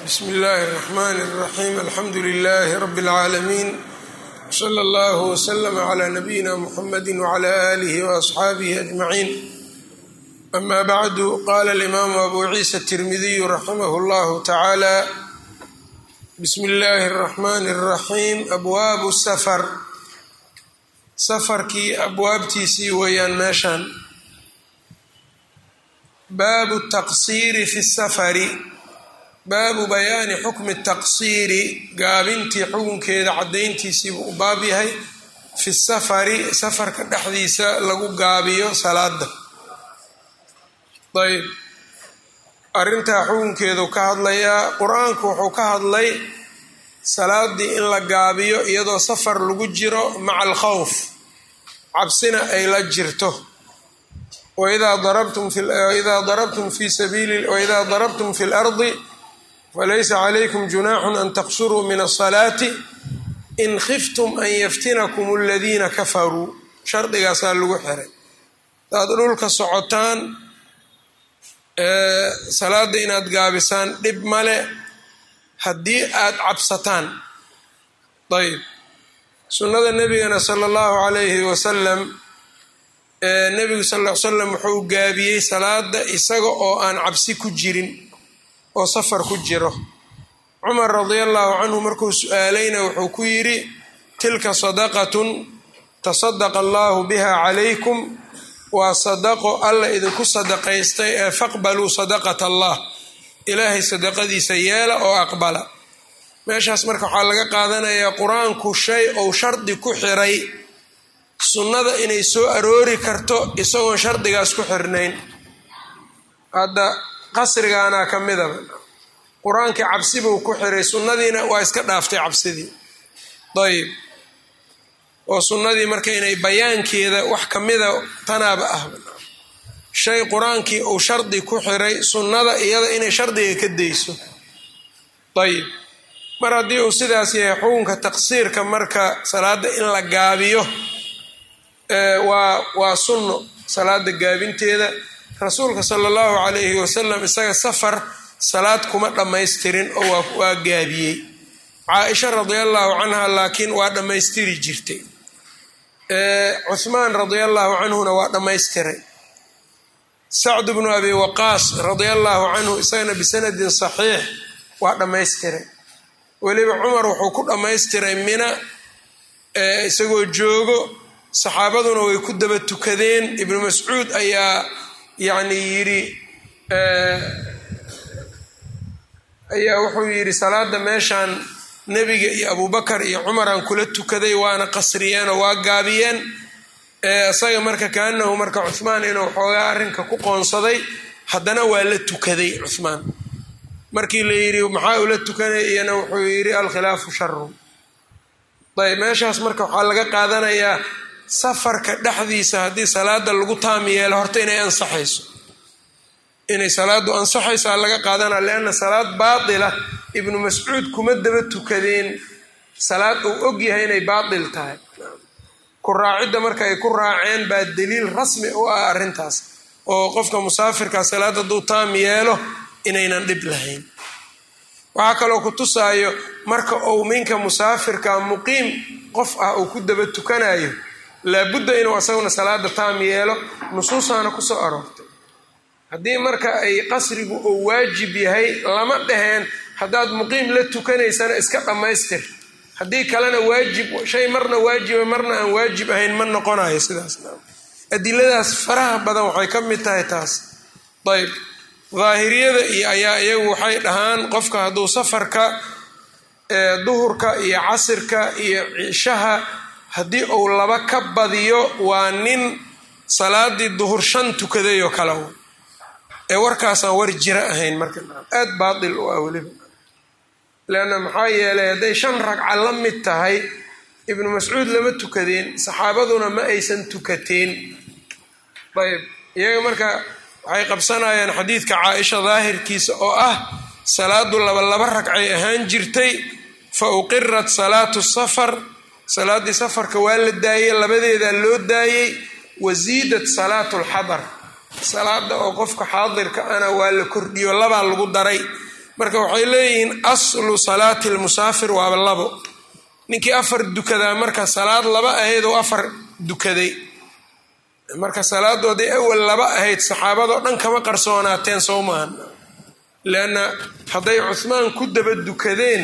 bsmi اllahi الرحmn الرaxيm alxamdu لlh rb العaalamiin slى اllah وslm عlى nabiyina mxamadi وعlى آlih وأصxaabih أجmaعin ama bعdu qala اlimaamu abu ciisa التirmidiy raximah اllah tacaalى bsmi اllahi الرaxmn الraxيim abwaabu safar safarkii abwaabtiisii weeyaan meeshan baabu الtaqsiiri fi الsafari baabu bayaani xukmi taqsiiri gaabintii xukunkeeda caddayntiisiibuu u baab yahay fi safari safarka dhexdiisa lagu gaabiyo salaada ayb arrintaa xukunkeedu ka hadlayaa qur-aanku wuxuu ka hadlay salaadii in la gaabiyo iyadoo safar lagu jiro maca alkhawf cabsina ay la jirto waidaa darabtum fi sabiili waidaa darabtum fi lardi falaysa calaykum junaaxun an taqsuruu min asalaati in khiftum an yaftinakum aladiina kafaruu shardigaasaa lagu xiray hadaad dhulka socotaan salaada inaad gaabisaan dhib male haddii aad cabsataan ayb sunnada nebigana sala allahu calayhi wasalam nebigu sal l salam wuxuu gaabiyey salaada isaga oo aan cabsi ku jirin oo safar ku jiro cumar radia allahu canhu markuu su-aalayna wuxuu ku yidhi tilka sadaqatun tasadaqa allahu biha calaykum waa sadaqo alla idinku sadaqaystay ee faqbaluu sadaqat allah ilaahay sadaqadiisa yeela oo aqbala meeshaas marka waxaa laga qaadanayaa qur-aanku shay ou shardi ku xiray sunnada inay soo aroori karto isagoon shardigaas ku xirnayn hadda qasrigaanaa ka midaba qur-aankii cabsi buu ku xiray sunnadiina waa iska dhaaftay cabsidii ayb oo sunnadii marka inay bayaankeeda wax ka mida tanaaba ah shay qur-aankii uu shardi ku xiray sunnada iyada inay shardiga ka dayso ayb mar haddii uu sidaas yahay xukunka taqsiirka marka salaada in la gaabiyo waa waa sunno salaada gaabinteeda rasuulka sala allahu calayhi wasalam isaga safar salaad kuma dhammaystirin oo waa gaabiyey caaisha radia allahu canha laakiin waa dhammaystiri jirtay cuhmaan radia allahu canhuna waa dhammaystiray sacd bnu abi waqaas radia allahu canhu isagana bisanadin saxiix waa dhammaystiray weliba cumar wuxuu ku dhammaystiray mina isagoo joogo saxaabaduna way ku daba tukadeen ibnu mascuud ayaa yacni yidhi ayaa wuxuu yidhi salaada meeshaan nebiga iyo abubakar iyo cumaraan kula tukaday waana qasriyeen oo waa gaabiyeen isaga marka kaanahu marka cuhmaan inuu xoogaa arrinka ku qoonsaday haddana waa la tukaday cuhmaan markii la yidhi maxaa ula tukanay iyana wuxuu yidhi alkhilaafu sharu ayb meeshaas marka waxaa laga qaadanayaa safarka dhexdiisa haddii salaada lagu taam yeelo horta inay ansaxayso inay salaadu ansaxaysaa laga qaadanaa lianna salaad baatila ibnu mascuud kuma daba tukadeen salaad uu og yahay inay baatil tahay ku raacidda marka ay ku raaceen baa daliil rasmi u ah arrintaas oo qofka musaafirka salaad hadduu taam yeelo inaynan dhib lahayn waxaa kaloo ku tusaayo marka uu minka musaafirka muqiim qof ah uu ku daba tukanayo laabudda inuu asaguna salaada taam yeelo nusuusaana kusoo aroortay haddii marka ay qasrigu uu waajib yahay lama dhaheen haddaad muqiim la tukanaysana iska dhammaystir haddii kalena waajib shay marna waajiba marna aan waajib ahayn ma noqonayo sidaas adiladaas faraha badan waxay ka mid tahay taas ayb daahiriyada iyo ayaa iyagu waxay dhahaan qofka hadduu safarka duhurka iyo casirka iyo cishaha haddii uu laba ka badiyo waa nin salaadii duhur shan tukaday oo kale ee warkaasaan war jira ahayn marka aad baatil u ah weliba leanna maxaa yeelay hadday shan ragca la mid tahay ibnu mascuud lama tukadeen saxaabaduna ma aysan tukateen ayb iyaga marka waxay qabsanayaan xadiidka caaisha daahirkiisa oo ah salaadu laba laba ragcay ahaan jirtay fa uqirat salaatu safar salaaddii safarka waa la daayey labadeedaa loo daayey wasiidat salaatu lxadar salaada oo qofka xaadirka ana waa la kordhiyo labaa lagu daray marka waxay leeyihiin aslu salaati lmusaafir waaba labo ninkii afar dukadaa marka salaad laba ahayd oo afar dukaday marka salaadoodii awal laba ahayd saxaabadoo dhan kama qarsoonaateen soo maahan leanna hadday cuhmaan ku daba dukadeen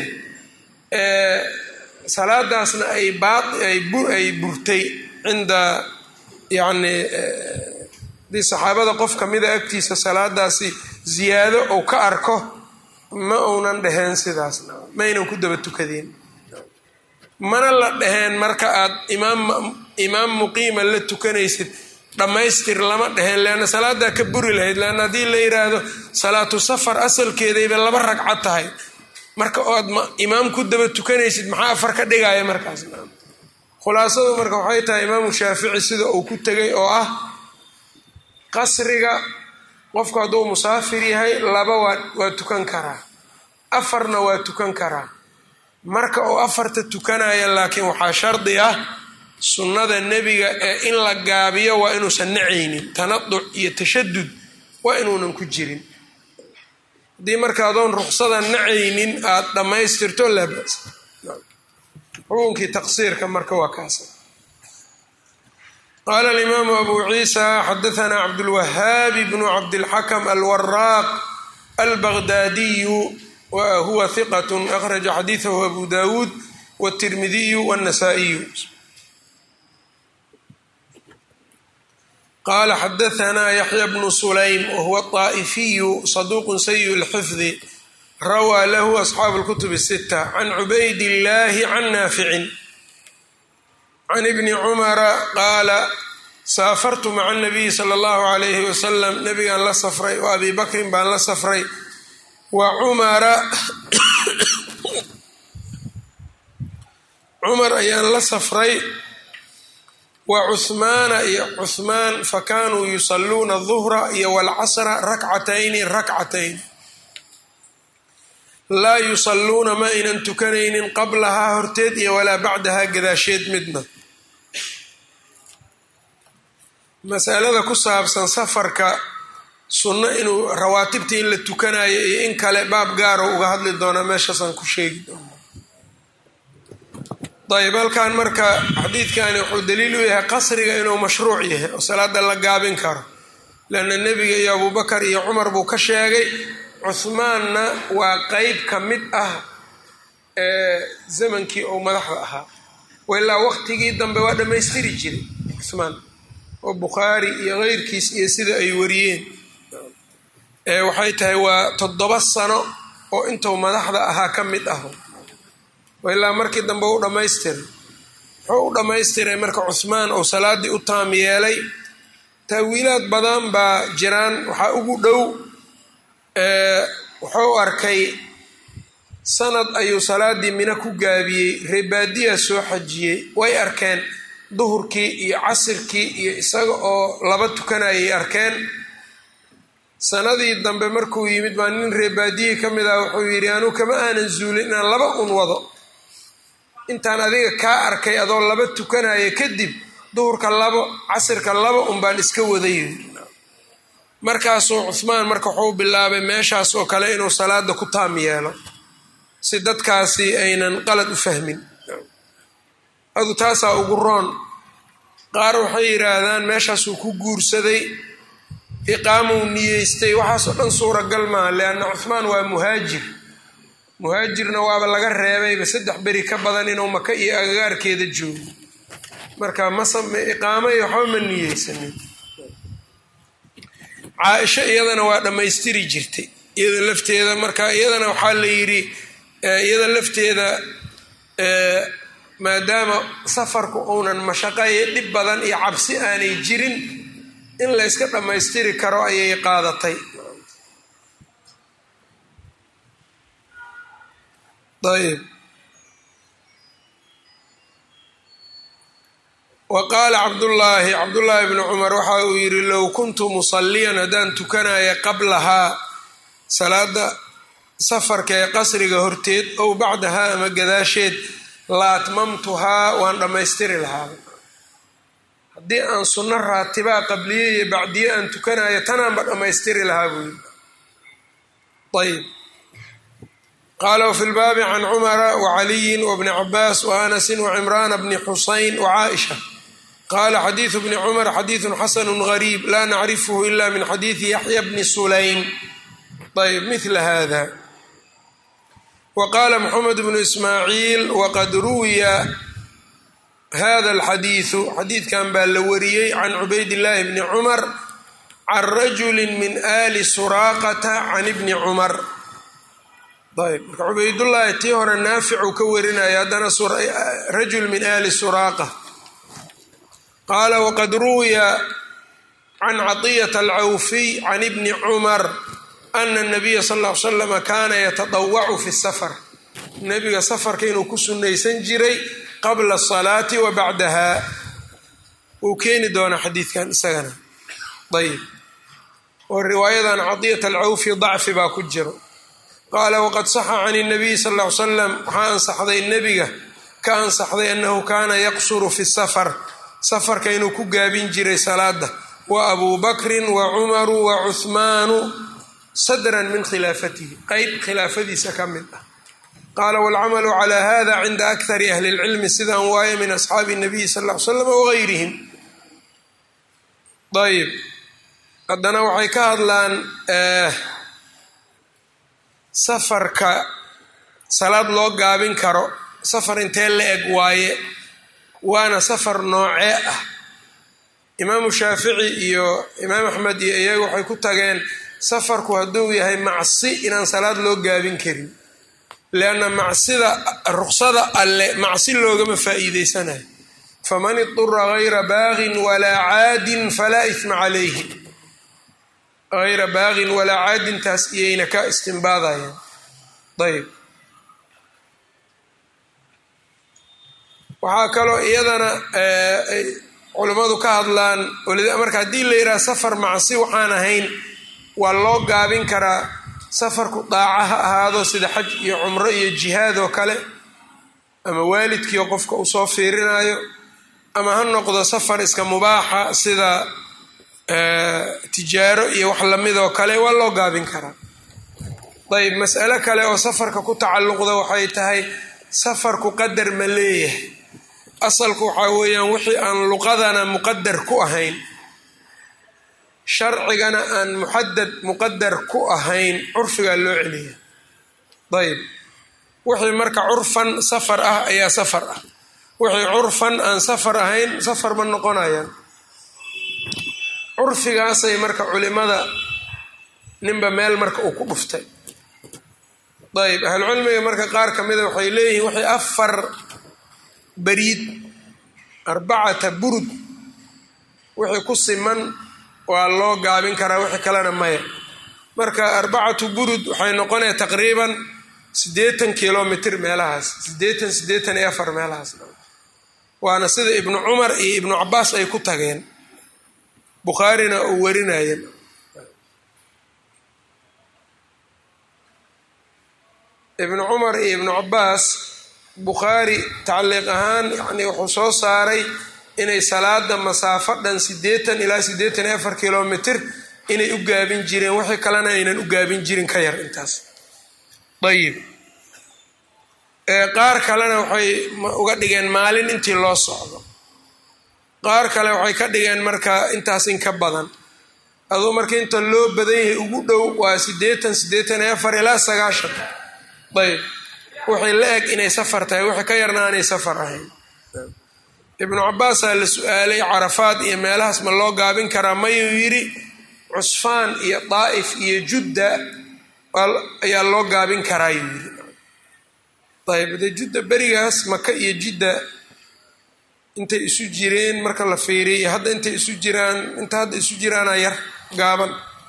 salaadaasna ay ay burtay cinda yacni haddii saxaabada qof kamida agtiisa salaadaasi ziyaado ou ka arko ma uunan dhaheen sidaasna maynan ku daba tukadeen mana la dhaheen marka aad imaam imaam muqiima la tukanaysid dhammaystir lama dheheen leanna salaadaa ka buri lahayd leanna haddii la yidhaahdo salaatu safar asalkeedayba laba ragcad tahay marka oad imaam ku daba tukanaysid maxaa afar ka dhigaya markaas khulaasadu marka waxay tahay imaamu shaafici sida uu ku tegay oo ah qasriga qofku hadduu musaafir yahay laba waa waa tukan karaa afarna waa tukan karaa marka uu afarta tukanaya laakiin waxaa shardi ah sunnada nebiga ee in la gaabiyo waa inuusan nacaynin tanaduc iyo tashadud waa inuunan ku jirin haddii marka adoon ruksada nacaynin aada dhammaystirto laa bas xukunkii taqsiirka marka waa kaasa qaala alimaamu abu ciisa xadaanaa cabdulwahaabi bnu cabdilxakam alwaraaq albaqdaadiyu wa huwa hiqat akhraja xadiidahu abu dawuud wاtirmidiyu wاnasaa'iyu qala xadaanaa yaxya bnu sulaym wahuwa طaa'ifiyu saduuqu sayi اlxifdi rawaa lahu asxaabu اlkutub الsita can cubayd illahi can naaficin can ibni cumara qaala saafartu maca اnabiyi salى اllahu alayhi wasalam nabigaan la safray wa abi bakrin baan la safray wa cumara cumar ayaan la safray wa cuhmaana iyo cuhmaan fakanuu yusaluuna duhra iyo walcasra rakcatayni rakcatayn laa yusaluuna ma aynan tukanaynin qablahaa horteed iyo walaa bacdahaa gadaasheed midna masalada ku saabsan safarka sunno inuu rawaatibta in la tukanayo iyo in kale baab gaaro uga hadli doonaa meeshaasaan ku sheegi doona ayb halkan marka xadiidkani wuxuu daliil u yahay qasriga inuu mashruuc yahay oo salaada la gaabin karo leanna nebiga iyo abubakar iyo cumar buu ka sheegay cuhmaanna waa qeyb ka mid ah ee zamankii uu madaxda ahaa ilaa waqtigii dambe waa dhammaystiri jiray cuhmaan oo bukhaari iyo keyrkiis iyo sida ay wariyeen waxay tahay waa toddoba sano oo intuu madaxda ahaa ka mid ah ilaa markii dambe u dhammaystiray wuxuu u dhammaystiray marka cuhmaan uu salaadii u taam yeelay taawiilaad badan baa jiraan waxaa ugu dhow wuxuu arkay sanad ayuu salaadii mina ku gaabiyey reebaadiya soo xajiyey way arkeen duhurkii iyo casirkii iyo isaga oo laba tukanayay arkeen sanadii dambe markuu yimid baa nin reebaadiyii ka mid ah wuxuu yidhi anuu kama aanan zuulin inaan laba un wado intaan adiga kaa arkay adoo laba tukanaya kadib duhurka labo casirka laba un baan iska waday markaasuu cuhmaan marka wuxuu bilaabay meeshaas oo kale inuu salaada ku taam yeelo si dadkaasi aynan qalad u fahmin adu taasaa ugu roon qaar waxay yidhaahdaan meeshaasuu ku guursaday iqaamuu niyeystay waxaasoo dhan suuragal maaha leanna cuhmaan waa muhaajir muhaajirna waaba laga reebayba saddex beri ka badan inuu maka iyo agagaarkeeda joogo marka masame iqaamo iyo waxba ma niyeysanin caaisho iyadana waa dhammaystiri jirtay iyada lafteeda marka iyadana waxaa la yidhi iyada lafteeda maadaama safarku uunan mashaqaye dhib badan iyo cabsi aanay jirin in la yska dhammaystiri karo ayay qaadatay ayb wa qaala cabdullaahi cabdullaahi bnu cumar waxa uu yidhi low kuntu musalliyan haddaan tukanaya qablahaa salaada safarka ee qasriga horteed ow bacdahaa ama gadaasheed la atmamtuhaa waan dhammaystiri lahaa haddii aan sunno raatibaa qabliye iyo bacdiye aan tukanayo tanaanba dhammaystiri lahaa buu yidhi ayb qaala wfi lbaabi can cumara wacaliyin wbni cabaas waanasin wacimraana bni xusayn wacaaisha qaala xadiidu bni cumar xadiidu xasanu gariib laa nacrifhu ila min xadiidi yaxya bni sulaym ayb mila hada wqala mxamed bnu ismaaciil waqad ruwiya hada alxadiidu xadiidkan baa la wariyey can cubaydillaahi bni cumar can rajuli min ali suraaqata can ibni cumar ayb marka cubaydullaahi tii hore naaficuu ka warinaya haddana rajul min ali suraaqa qaala waqad ruwiya can caطiyata alcawfiy can ibni cumar ana nabiya sal ll ly slama kaana yatadawacu fi safar nebiga safarka inuu ku sunnaysan jiray qabla asalaati wa bacdaha wuu keeni doonaa xadiidkan isagana ayb oo riwaayadan cadiyat alcawfi dacfi baa ku jiro qaala waqad saxa can nabiyi sal ll ly salam waxaa ansaxday nebiga ka ansaxday annahu kaana yaqsuru fi safar safarka inuu ku gaabin jiray salaada wa abuu bakrin wa cumaru wa cuhmaanu sadran min khilaafatihi qeyb khilaafadiisa ka mid ah qaala waalcamalu calaa hada cinda akari ahli lcilmi sidaan waaye min asxaabi nabiyi sal ll ly slam wagayrihim ayb haddana waxay ka hadlaan safarka salaad loo gaabin karo safar intee la eg waaye waana safar noocee ah imaamu shaafici iyo imaam axmed iyo iyaga waxay ku tageen safarku hadduu yahay macsi inaan salaad loo gaabin karin lianna macsida ruksada alle macsi loogama faa'iideysanayo faman idura gayra baagin walaa caadin falaa isma calayhi hayra baagin walaa caadintaas iyayna ka istimbaadayaan ayb waxaa kaloo iyadana ay culimmadu ka hadlaan marka haddii la yidhaha safar macsi waxaan ahayn waa loo gaabin karaa safarku daaca ha ahaado sida xaj iyo cumro iyo jihaad oo kale ama waalidkiio qofka uu soo fiirinayo ama ha noqdo safar iska mubaaxa sida tijaaro iyo wax lamid oo kale waa loo gaabin karaa ayb mas'alo kale oo safarka ku tacalluqda waxay tahay safarku qadar ma leeyahay asalku waxaa weeyaan wixii aan luqadana muqadar ku ahayn sharcigana aan muxadad muqadar ku ahayn curfigaa loo celiya ayb wixii marka curfan safar ah ayaa safar ah wixii curfan aan safar ahayn safar ma noqonayaan curfigaasay marka culimada ninba meel marka uu ku dhuftay ayb ahlucilmiga marka qaar ka mida waxay leeyihiin wixii afar bariid arbacata burud wixii ku siman waa loo gaabin karaa wixii kalena maya marka arbacatu burud waxay noqonaya taqriiban siddeetan kilomitr meelahaas siddeetan siddeetan iyo afar meelahaas waana sida ibnu cumar iyo ibnu cabaas ay ku tageen bukhaarina uu warinaya ibnu cumar iyo ibnu cabaas bukhaari tacliiq ahaan yani wuxuu soo saaray inay salaada masaafo dhan siddeetan ilaa siddeetan iyo afar kilomitr inay u gaabin jireen wixii kalena aynan u gaabin jirin ka yar intaas ayib qaar kalena waxay uga dhigeen maalin intii loo socdo qaar kale waxay ka dhigeen marka intaas in ka badan aduu marka inta loo badan yahay ugu dhow waa siddeetan siddeetan iyo afar ilaa sagaashan ayb waxay la eg inay safar tahay wixii ka yarna aanay safar ahayn ibnu cabaasaa la su-aalay carafaad iyo meelahaas ma loo gaabin karaa mayuu yidhi cusfaan iyo daa'if iyo judda ayaa loo gaabin karaa yuu yidhi ayb de judda berigaas maka iyo jidda intay isu jireen marka la fiiriya hadda intay isu jiraan inta hadda isu jiraana yar gaaban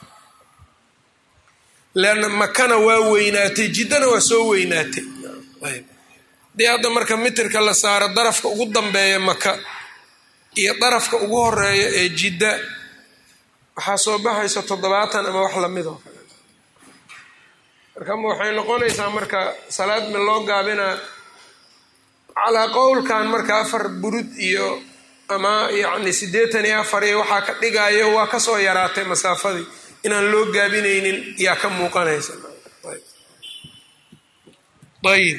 leanna makana waa weynaatay jiddana waa soo weynaatay dee hadda marka mitirka la saaro darafka ugu dambeeya maka iyo darafka ugu horeeya ee jidda waxaa soo baxaysa toddobaatan ama wax lamid oo kale marka waxay noqonaysaa marka salaad mi loo gaabinaa calaa qowlkan marka afar burud iyo ama yacni siddeetan iyo afar iyo waxaa ka dhigayo waa kasoo yaraatay masaafadii inaan loo gaabinaynin yaa ka muuqanaysa ayib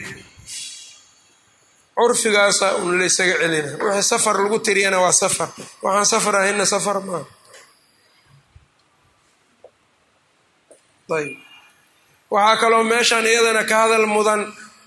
curfigaasa un laysaga celina wixii safar lagu tiriyana waa safar waxaan safar ahayna safar maaha ayb waxaa kaloo meeshan iyadana ka hadal mudan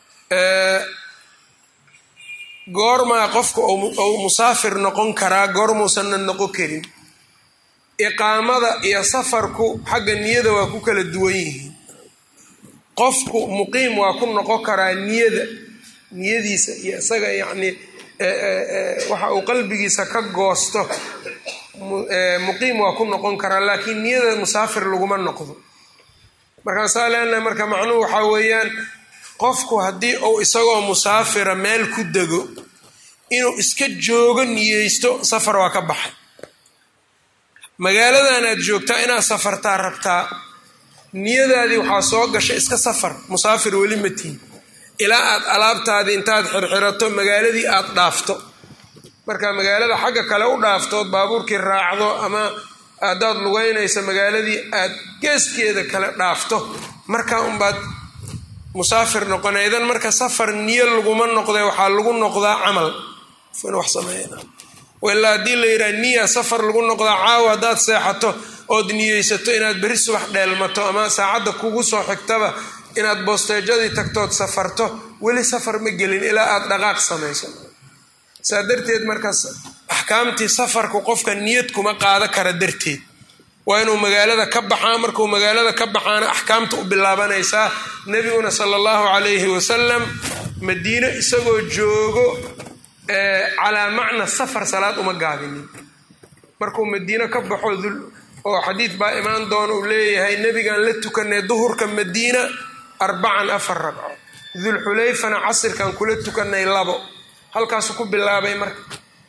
goormaa qofka ou musaafir noqon karaa goormuusanna noqon karin iqaamada iyo safarku xagga niyada waa ku kala duwan yihiin qofku muqiim waa ku noqon karaa niyada niyadiisa iyo isaga yacnii waxa uu qalbigiisa ka goosto muqiim waa ku noqon karaa laakiin niyada musaafir laguma noqdo markaasaa leenahay marka macnuhu waxaa weeyaan qofku haddii uu isagoo musaafira meel ku dego inuu iska joogo niyeysto safar waa ka baxay magaaladan aad joogtaa inaad safartaa rabtaa niyadaadii waxaa soo gashay iska safar musaafir weli matiin ilaa aad alaabtaadii intaad xirxirato magaaladii aad dhaafto marka magaalada xagga kale u dhaaftood baabuurkii raacdo ama haddaad lugeynayso magaaladii aad geeskeeda kale dhaafto markaa unbaad musaafir noqona idan marka safar niyo laguma noqde waxaa lagu noqdaa camal wax sameeya ilaa haddii la yidhaha niya safar lagu noqdaa caawa haddaad seexato ood niyeysato inaad beri subax dheelmato ama saacadda kugu soo xigtaba inaad boosteejadii tagtood safarto weli safar ma gelin ilaa aad dhaqaaq samayso saa darteed markaas axkaamtii safarku qofka niyad kuma qaada kara darteed waa inuu magaalada ka baxaa markuu magaalada ka baxaana axkaamta u bilaabanaysaa nebiguna sala allahu calayhi wasalam madiino isagoo joogo calaa macna safar salaad uma gaabinin markuu madiino ka baxo oo xadiid baa imaan doona uu leeyahay nebigaan la tukanay duhurka madiina arbacan afar ragco dulxulayfana casirkan kula tukanay labo halkaasu ku bilaabay marka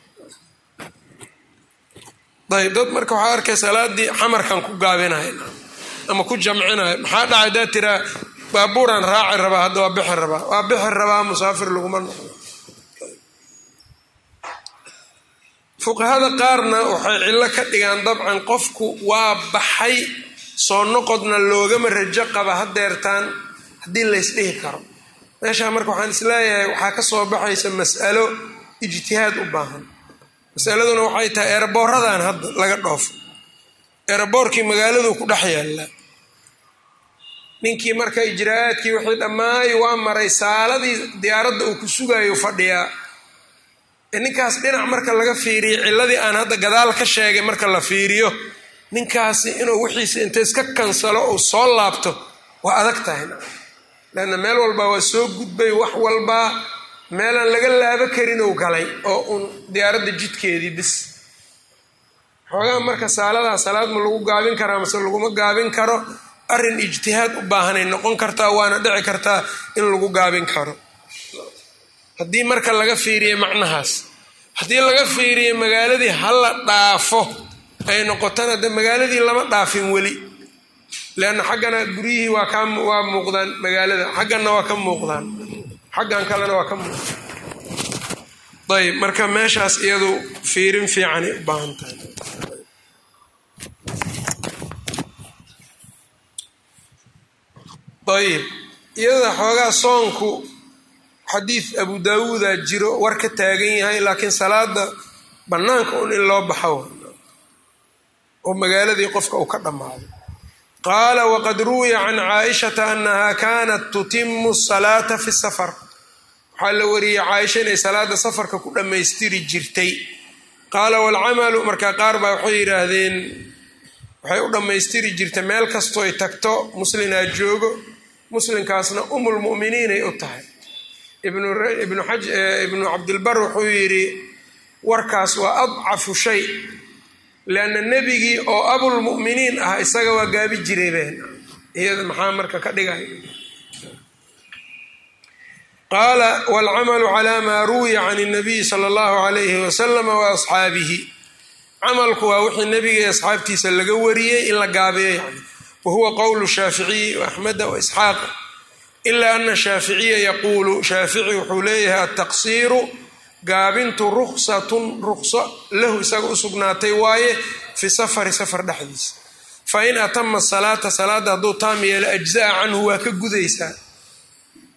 ayb dad marka waxaa arkay salaadii xamarkan ku gaabinahay ama ku jamcinahay maxaa dhacay daa tiraa baabuuraan raaci rabaa hadda waa bixi rabaa waa bixi rabaa musaafir laguma noqdo fuqahada qaarna waxay cillo ka dhigaan dabcan qofku waa baxay soo noqodna loogama rajo qaba hadeertaan haddii laysdhihi karo meeshaa marka waxaan isleeyahay waxaa ka soo baxaysa mas'alo ijtihaad u baahan masaladuna waxay tahay eeraboorradan hadda laga dhoofo eeraboorkii magaaladuu ku dhex yaallaa ninkii marka ijraa'aadkii wixii dhammaay waa maray saaladii diyaaradda uu ku sugayo fadhiyaa ninkaas dhinac marka laga fiiriyo cilladii aan hadda gadaal ka sheegay marka la fiiriyo ninkaasi inuu wixiisa inta iska kansalo uu soo laabto waa adag tahay leanna meel walbaa waa soo gudbay wax walbaa meelaan laga laabo karin ou galay oo uun diyaaradda jidkeedii bis xoogaa marka saaladaa salaad ma lagu gaabin karaa mase laguma gaabin karo arrin ijtihaad u baahanay noqon kartaa waana dhici kartaa in lagu gaabin karo haddii marka laga fiiriye macnahaas haddii laga fiiriye magaaladii hala dhaafo ay noqotona de magaaladii lama dhaafin weli leanna xaggana guryihii waa ka waa muuqdaan magaalada xagganna waa ka muuqdaan xaggan kalena waa ka muuqdaan ayb marka meeshaas iyadu fiirin fiicanay u baahan tahay ayib iyada xoogaa soonku xadiid abu daawuuda jiro war ka taagan yahay laakiin salaada bannaanka un in loo baxo oo magaaladii qofka uu ka dhammaado qaala waqad ruwiya can caaishata annaha kaanat tutimu salaata fi safar waxaa la wariyey caaisha inay salaada safarka ku dhammaystiri jirtay qaala waalcamalu markaa qaar baa waxay yidhaahdeen waxay u dhammaystiri jirtay meel kastooy tagto muslinaa joogo muslinkaasna umulmu'miniinay u tahay ibnu cabdilbar wuxuu yidhi warkaas waa adcafu shay lianna nebigii oo abulmu'miniin ah isaga waa gaabi jiray been iyada maxaa marka ka dhigay qaala waalcamalu calaa maa ruwiya can اnabiyi sala allahu alayhi wasalama wa asxaabihi camalku waa wixii nebiga iyo asxaabtiisa laga wariyey in la gaabiyo yani wa huwa qowlu shaaficiyi waaxmeda waisxaaq ila ana shaaficiya yaquulu shaafici wuxuu leeyahay altaqsiiru gaabintu ruksatun rukso lahu isaga u sugnaatay waaye fi safari safar dhexdiisa fa in atama salaata salaadda hadduu taam yeelo ajza'a canhu waa ka gudaysaa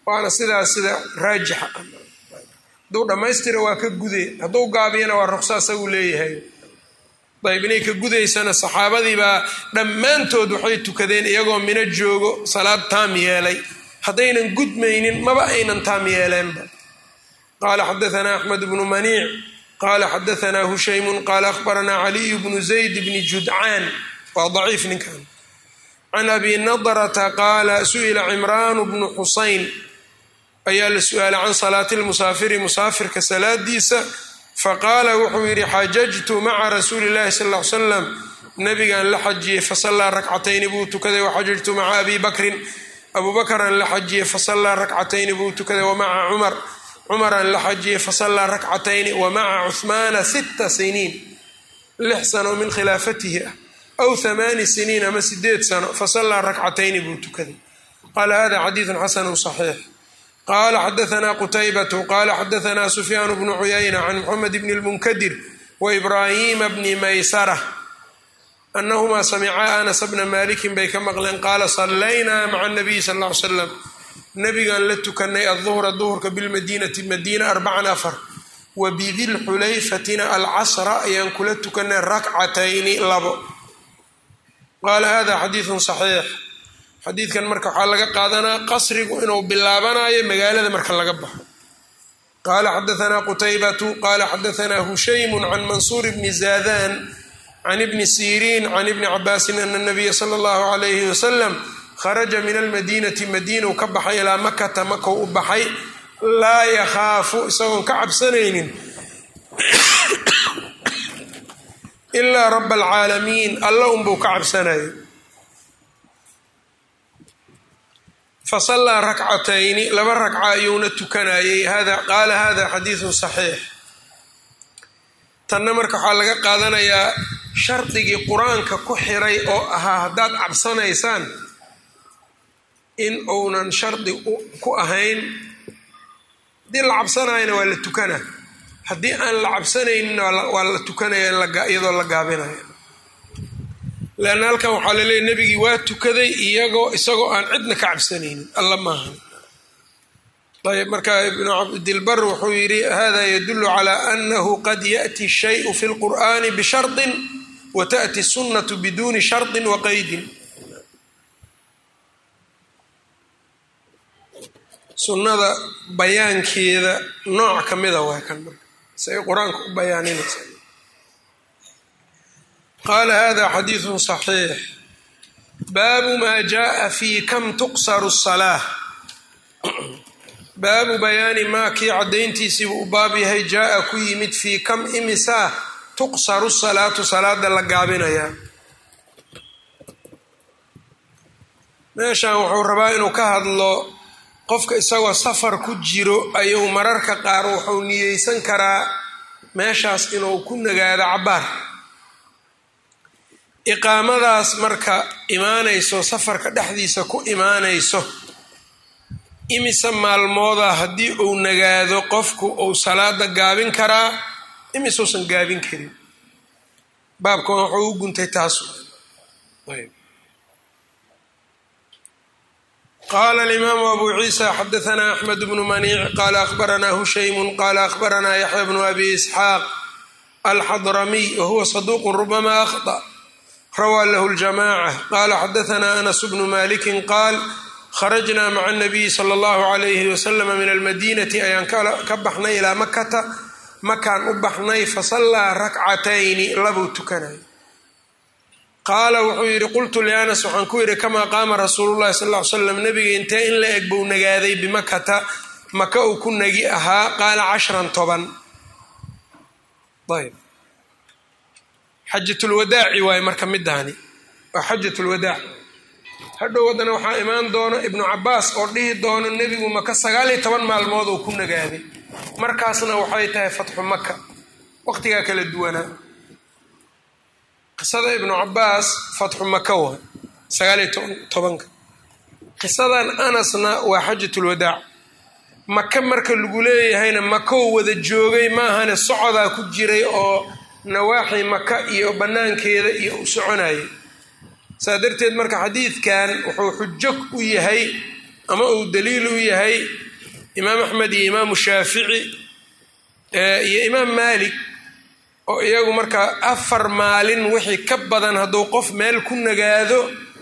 waana sidaas sida raajixa hadduu dhammaystira waa ka gude hadduu gaabiyana waa ruqsa isagu leeyahay ayb inay ka gudaysana saxaabadiibaa dhammaantood waxay tukadeen iyagoo mino joogo salaad taam yeelay haddaynan gudmaynin maba aynan taam yeeleenba qaala xadaanaa axmed bnu maniic qaala xadaanaa hushaymun qaala akhbaranaa caliyu bnu zayd bni judcaan waa daciif ninkan can abi nadrata qaala su'ila cimraanu bnu xusayn ayaa la su-aalay can salaati lmusaafiri musaafirka salaadiisa faqaala wuxuu yidhi xajajtu maca rasuuli llahi sal ll ly slam nabigaan la xajiyey fasallaa rakcatayni buu tukaday waxajajtu maca abi bakrin abuu bakraan la xajiyey fasallaa rakcatayni buu tukaday wamaca cumar cumaraan la xajiyey fasallaa rakcatayni wamaca cuhmaana sitta siniin lix sano min khilaafatihi ah aw hamaani siniin ama sideed sano fasallaa rakcatayni buu tukaday qaala hada xadiidun xasanu saxiix qala xadaanaa qutaybatu qala xadaanaa sufyaanu bnu cuyayna can muxamed bni lmunkadir waibrahima bni maysara anahumaa samicaa anas bna malikin bay ka maqleen qaala sallaynaa maca nabiyi sal ll ly slam nabigaan la tukanay aduhra duhurka bilmadiinati madiina arbacan afar wa bidilxulayfatina alcasra ayaan kula tukanay rakcatayni labo qaala hada xadiidun saxiix xadiidkan marka waxaa laga qaadanaa qasrigu inuu bilaabanayo magaalada marka laga baxo qaala xadaanaa qutaybatu qaala xadaanaa hushaymu can mansuur bni zaadan can ibni siriin can ibni cabaasin ana nabiya sala allahu alayhi wasalam kharaja min almadiinati madiinau ka baxay ilaa makata makou u baxay laa yakhaafu isagoon ka cabsanaynin ilaa raba alcaalamiin alla unbuu ka cabsanayay fasallaa rakcatayni laba ragca ayuuna tukanayey qaala hada xadiidun saxiix tanna marka waxaa laga qaadanayaa shardigii qur-aanka ku xiray oo ahaa haddaad cabsanaysaan in uunan shardi ku ahayn haddii la cabsanayana waa la tukana haddii aan la cabsanaynin waa la tukanaya iyadoo la gaabinaya leanna halkan waxaa laleeyahy nebigii waa tukaday iyagoo isagoo aan cidna ka cabsanaynin alla maahan ayb marka ibnu cabdilbar wuxuu yidhi hada yadulu calaa anahu qad yaأti shayu fi lqur'ani bishardin wa taأti sunnatu biduuni shardin wa qaydin sunnada bayaankeeda nooc ka mida waa kan marka say qur-aanka u bayaaninaysa qaala hada xadiidu صaxiix baabu maa jaءa fi kam tuqsaru الsalaaة baabu bayaani maa kii caddayntiisiibuu u baab yahay jaa-a ku yimid fii kam imisaa tuqsaru salaatu salaada la gaabinayaa meeshan wuxuu rabaa inuu ka hadlo qofka isagoo safar ku jiro ayuu mararka qaar wuxuu niyeysan karaa meeshaas inuu ku nagaado cabbaar iqaamadaas marka imaanayso safarka dhexdiisa ku imaanayso imise maalmooda haddii uu nagaado qofku uu salaada gaabin karaa imisuusan gaabin karin baabkan wuxuu u guntay taas qaala alimaamu abu ciisa xadaanaa axmed bnu maniic qaala akhbaranaa hushaymun qaala akhbaranaa yaxya bnu abi isxaaq alxadramiy wahuwa saduuqu rubama akhطأ rawaa lahu ljamaca qaala xadaanaa anas bnu malikin qaal kharajnaa maca anabiyi sala allahu calayhi wasalama min almadiinati ayaan ka baxnay ilaa makata makaan u baxnay fasallaa rakcatayni labuu tukanay qaala wuxuu yidhi qultu lianas waxaan ku yidhi kamaa qaama rasuulu llahi sal ly slam nabiga intee in la eg buu nagaaday bimakata maka uu ku nagi ahaa qaala cashran toban ayb xajatulwadaaci waaye marka midaani waa xajatulwadaac hadhow haddana waxaa imaan doono ibnu cabaas oo dhihi doono nebigu maka sagaal iyo toban maalmood uu ku nagaaday markaasna waxay tahay fatxu maka waqtigaa kala duwanaa qisada ibnu cabaas fatxu maka waa sagaal iyo tobanka qisadan anasna waa xajatulwadaac maka marka lagu leeyahayna makow wada joogay maahane socodaa ku jiray oo nawaaxi maka iyo bannaankeeda iyo u soconayay saa darteed marka xadiidkan wuxuu xujo u yahay ama uu daliil u yahay imaam axmed iyo imaamu shaafici iyo imaam maalik oo iyagu markaa afar maalin wixii ka badan hadduu qof meel ku nagaado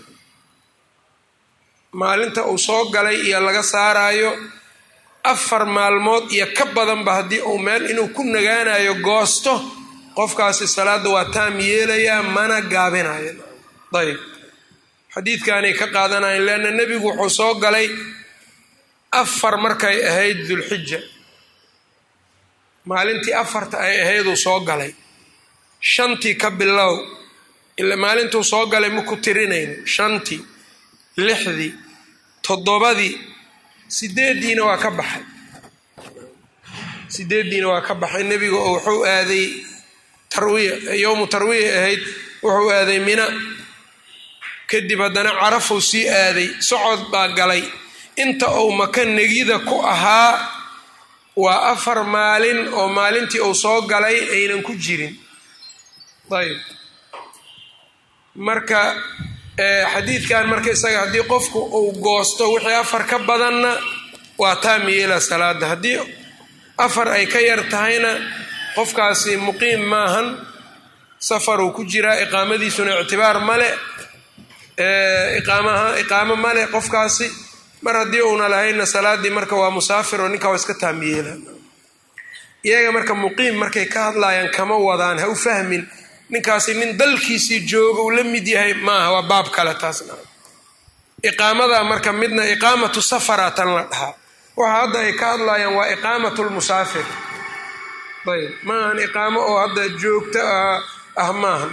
maalinta uu soo galay iyo laga saaraayo afar maalmood iyo ka badanba haddii uu meel inuu ku nagaanayo goosto qofkaasi salaadda waa taam yeelayaa mana gaabinayo ayb xadiidkaanay ka qaadanayan leanna nebigu wuxuu soo galay afar markay ahayd dulxija maalintii afarta ay ahayduu soo galay shantii ka bilow ila maalintuu soo galay maku tirinayno shantii lixdii toddobadii sideeddiina waa ka baxay sideeddiina waa ka baxay nebiga oo wuxuu aaday tarwiya yowmu tarwiya ahayd wuxuu aaday mina kadib haddana carafuu sii aaday socod baa galay inta uu maka negida ku ahaa waa afar maalin oo maalintii uu soo galay aynan ku jirin ayb marka xadiidkan marka isaga haddii qofku uu goosto wixii afar ka badanna waa taam yeela salaada haddii afar ay ka yar tahayna qofkaasi muqiim maahan safaruu ku jiraa iqaamadiisuna ictibaar male iqaamaha iqaamo male qofkaasi mar haddii uuna lahayna salaadii marka waa musaafir oo ninkaa waa iska taam yeela iyaga marka muqiim markay ka hadlayaan kama wadaan ha u fahmin ninkaasi nin dalkiisii jooga uu la mid yahay maaha waa baab kale taasna iqaamada marka midna iqaamatu safara tan la dhahaa waxa hadda ay ka hadlayaan waa iqaamatu lmusaafir ayb maahan iqaamo oo hadda joogto ah maaha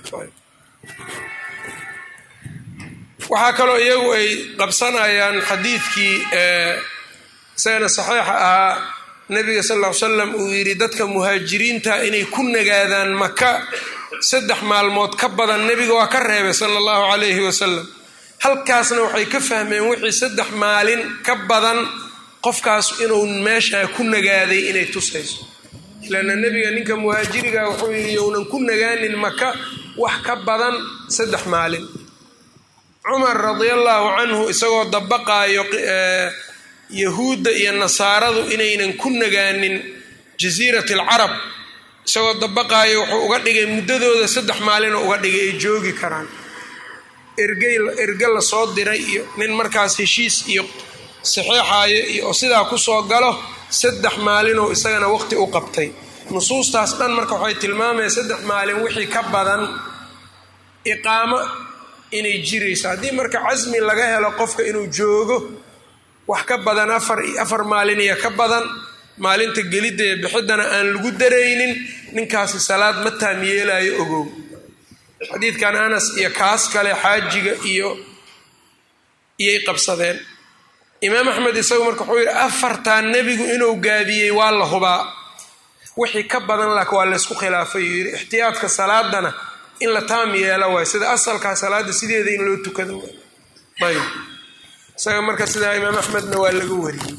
waxaa kaloo iyagu ay qabsanayaan xadiidkii isagana saxiixa ahaa nabiga sal ll ly slam uu yidhi dadka muhaajiriinta inay ku nagaadaan maka saddex maalmood ka badan nebiga waa ka reebay sala allahu calayhi wasalam halkaasna waxay ka fahmeen wixii saddex maalin ka badan qofkaas inuu meeshaa ku nagaaday inay tusayso lanna nebiga ninka muhaajiriga wuxuu yidhi younan ku nagaanin maka wax ka badan saddex maalin cumar radiallahu canhu isagoo dabaqaayo yahuudda iyo nasaaradu inaynan ku nagaanin jasiirati alcarab isagoo dabaqaayo wuxuu uga dhigay muddadooda saddex maalinoo uga dhigay ay joogi karaan ergey erge la soo diray iyo nin markaas heshiis iyo saxeexaayo iyo oo sidaa kusoo galo saddex maalinoo isagana waqti u qabtay nusuustaas dhan marka waxay tilmaamaya saddex maalin wixii ka badan iqaamo inay jirayso haddii marka casmi laga helo qofka inuu joogo wax ka badan afar afar maalin iyo ka badan maalinta gelidda ee bixiddana aan lagu daraynin ninkaasi salaad ma taam yeelaayo ogow xadiidkan anas iyo kaas kale xaajiga iyo iyay qabsadeen imaam axmed isagu marka wuxuu yidhi afartan nebigu inuu gaabiyey waa la hubaa wixii ka badan laakiin waa laysku khilaafay uu yidhi ixtiyaadka salaadana in la taam yeela waay sida asalkaa salaada sideeda in loo tukado waay ayb isaga marka sidaa imaam axmedna waa laga wariyey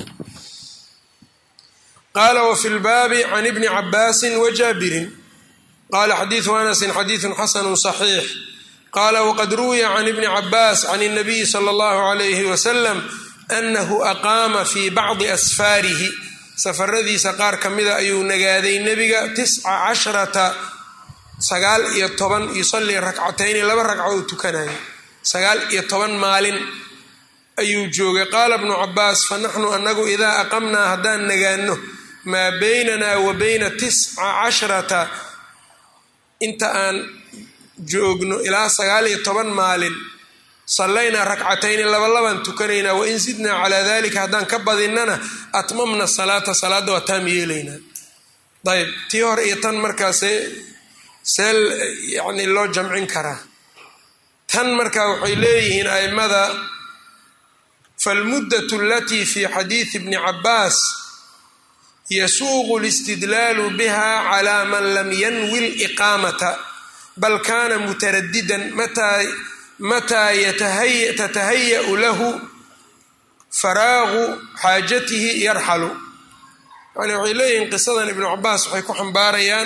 qaala wafi lbaabi can ibni cabaasin wajaabirin qala xadiidu anasin xadiidun xasanu صaxiix qala waqad ruwiya can ibni cabaas can الnabiyi salى اllahu عalayhi wasalam anahu aqaama fi bacdi asfaarihi safaradiisa qaar ka mida ayuu nagaaday nebiga tisca casharata sagaal iyo toban yusalii rakcatayni laba ragco uu tukanayo sagaal iyo toban maalin ayuu joogay qaala bnu cabaas fanaxnu anagu idaa aqamnaa haddaan nagaano maa baynana wa bayna tisca casharata inta aan joogno ilaa sagaal iyo toban maalin sallaynaa rakcatayni labalabaan tukanaynaa wain sidnaa calaa dalika haddaan ka badinnana atmamna salaata salaadda waa taam yeelaynaa ayb tii hore iyo tan markaa see see yani loo jamcin karaa tan marka waxay leeyihiin a'immada falmuddatu alatii fi xadiidi bni cabaas yasuuqu listidlaalu biha calaa man lam yanwi liqaamata bal kana mutaradidan mataa tatahaya'u lahu faraagu xaajatihi yarxalu yani waxay leeyihiin qisadan ibnu cabaas waxay ku xambaarayaan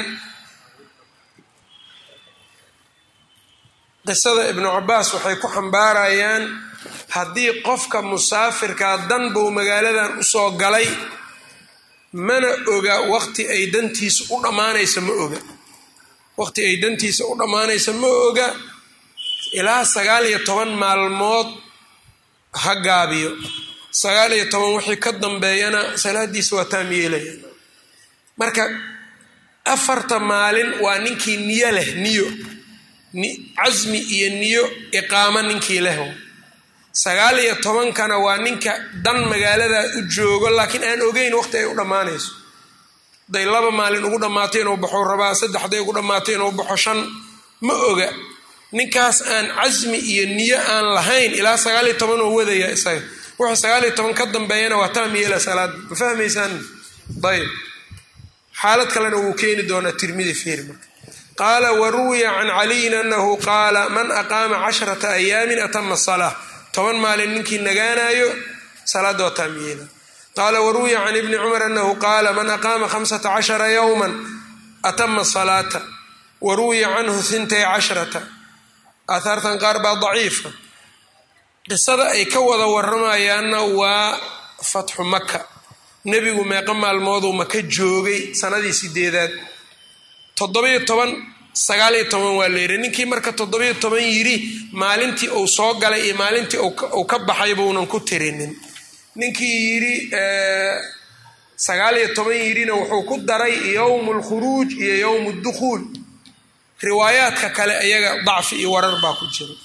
qisada ibnu cabaas waxay ku xambaarayaan haddii qofka musaafirkaa dan buu magaaladan usoo galay mana oga waqti ay dantiisa u dhammaanaysa ma oga waqti ay dantiisa u dhammaanaysa ma oga ilaa sagaal iyo toban maalmood ha gaabiyo sagaal iyo toban wixii ka dambeeyana salaadiisa waa taam yeelaya marka afarta maalin waa ninkii niyo leh niyo casmi iyo niyo iqaamo ninkii leh sagaal iyo tobankana waa ninka dan magaalada u joogo laakiin aan ogeyn waqti ay u dhammaanayso haday laba maalin ugu dhammaato inuu baxo rabaa saddex haday ugu dhammaato inuu baxo shan ma oga ninkaas aan casmi iyo niyo aan lahayn ilaa sagaal iyo toban oo wadaya isaga wuxuu sagaal iyo toban ka dambeeyana waa taam yeela salaada ma fahmaysaan ayb xaalad kalena wuu keeni doonaa tirmidi feeri marka qaala waruwiya can caliyin anahu qaala man aqaama casharata ayaamin atama salaa toban maalin ninkii nagaanayo salaada waa taam yeela qaala waruwiya can ibni cumar anahu qaala man aqaama hamsata cashara yowman atama salaata waruwiya canhu hintay cashrata aahaartan qaar baa daciifa qisada ay ka wada waramayaanna waa fatxu maka nebigu meeqa maalmooduu maka joogay sanadii sideedaad toddobiyo toban sagaaliyo toban waa layidhi ninkii marka toddobiyo toban yidhi maalintii uu soo galay iyo maalintii uu ka baxay buunan ku tirinin ninkii yidhi sagaaliyo toban yidhina wuxuu ku daray yowmu lkhuruuj iyo yowmu dukhuul riwaayaadka kale iyaga dacfi iyo warar baa ku jira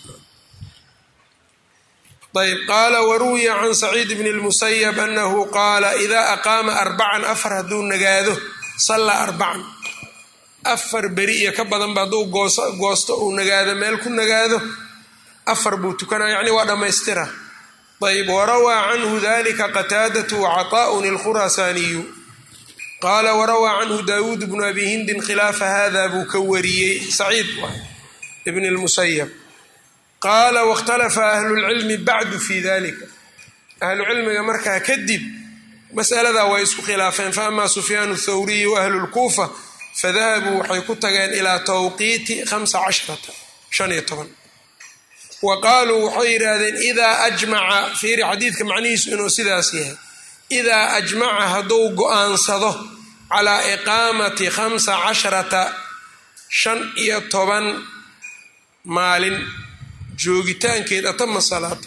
ayb qaala waruwiya can saciid bn اlmusayab anahu qaala idaa aqaama arbacan afar hadduu nagaado sallaa arbacan afar beri iyo ka badanba hadduu goosto uu nagaado meel ku nagaado afar buu tukanaya yacni waa dhammaystira ayb warawaa canhu dalika qataadatu wacataa'un ilkhuraasaaniyu qaala warawaa canhu daawuud bnu abi hindin khilaafa hada buu ka wariyey saciid ibn lmusayab qaala wاkhtalafa ahlulcilmi bacdu fi dalika ahlucilmiga markaa kadib masaladaa way isku khilaafeen faama sufyaan thawriyi waahlu lkuufa fadahabuu waxay ku tageen ilaa tawqiiti hamsa casharata shan iyo toban wa qaaluu waxay yidhaahdeen idaa ajmaca fiiri xadiidka macnihiisu inuu sidaas yahay idaa ajmaca hadduu go-aansado calaa iqaamati khamsa casharata shan iyo toban maalin joogitaankeed atama salaata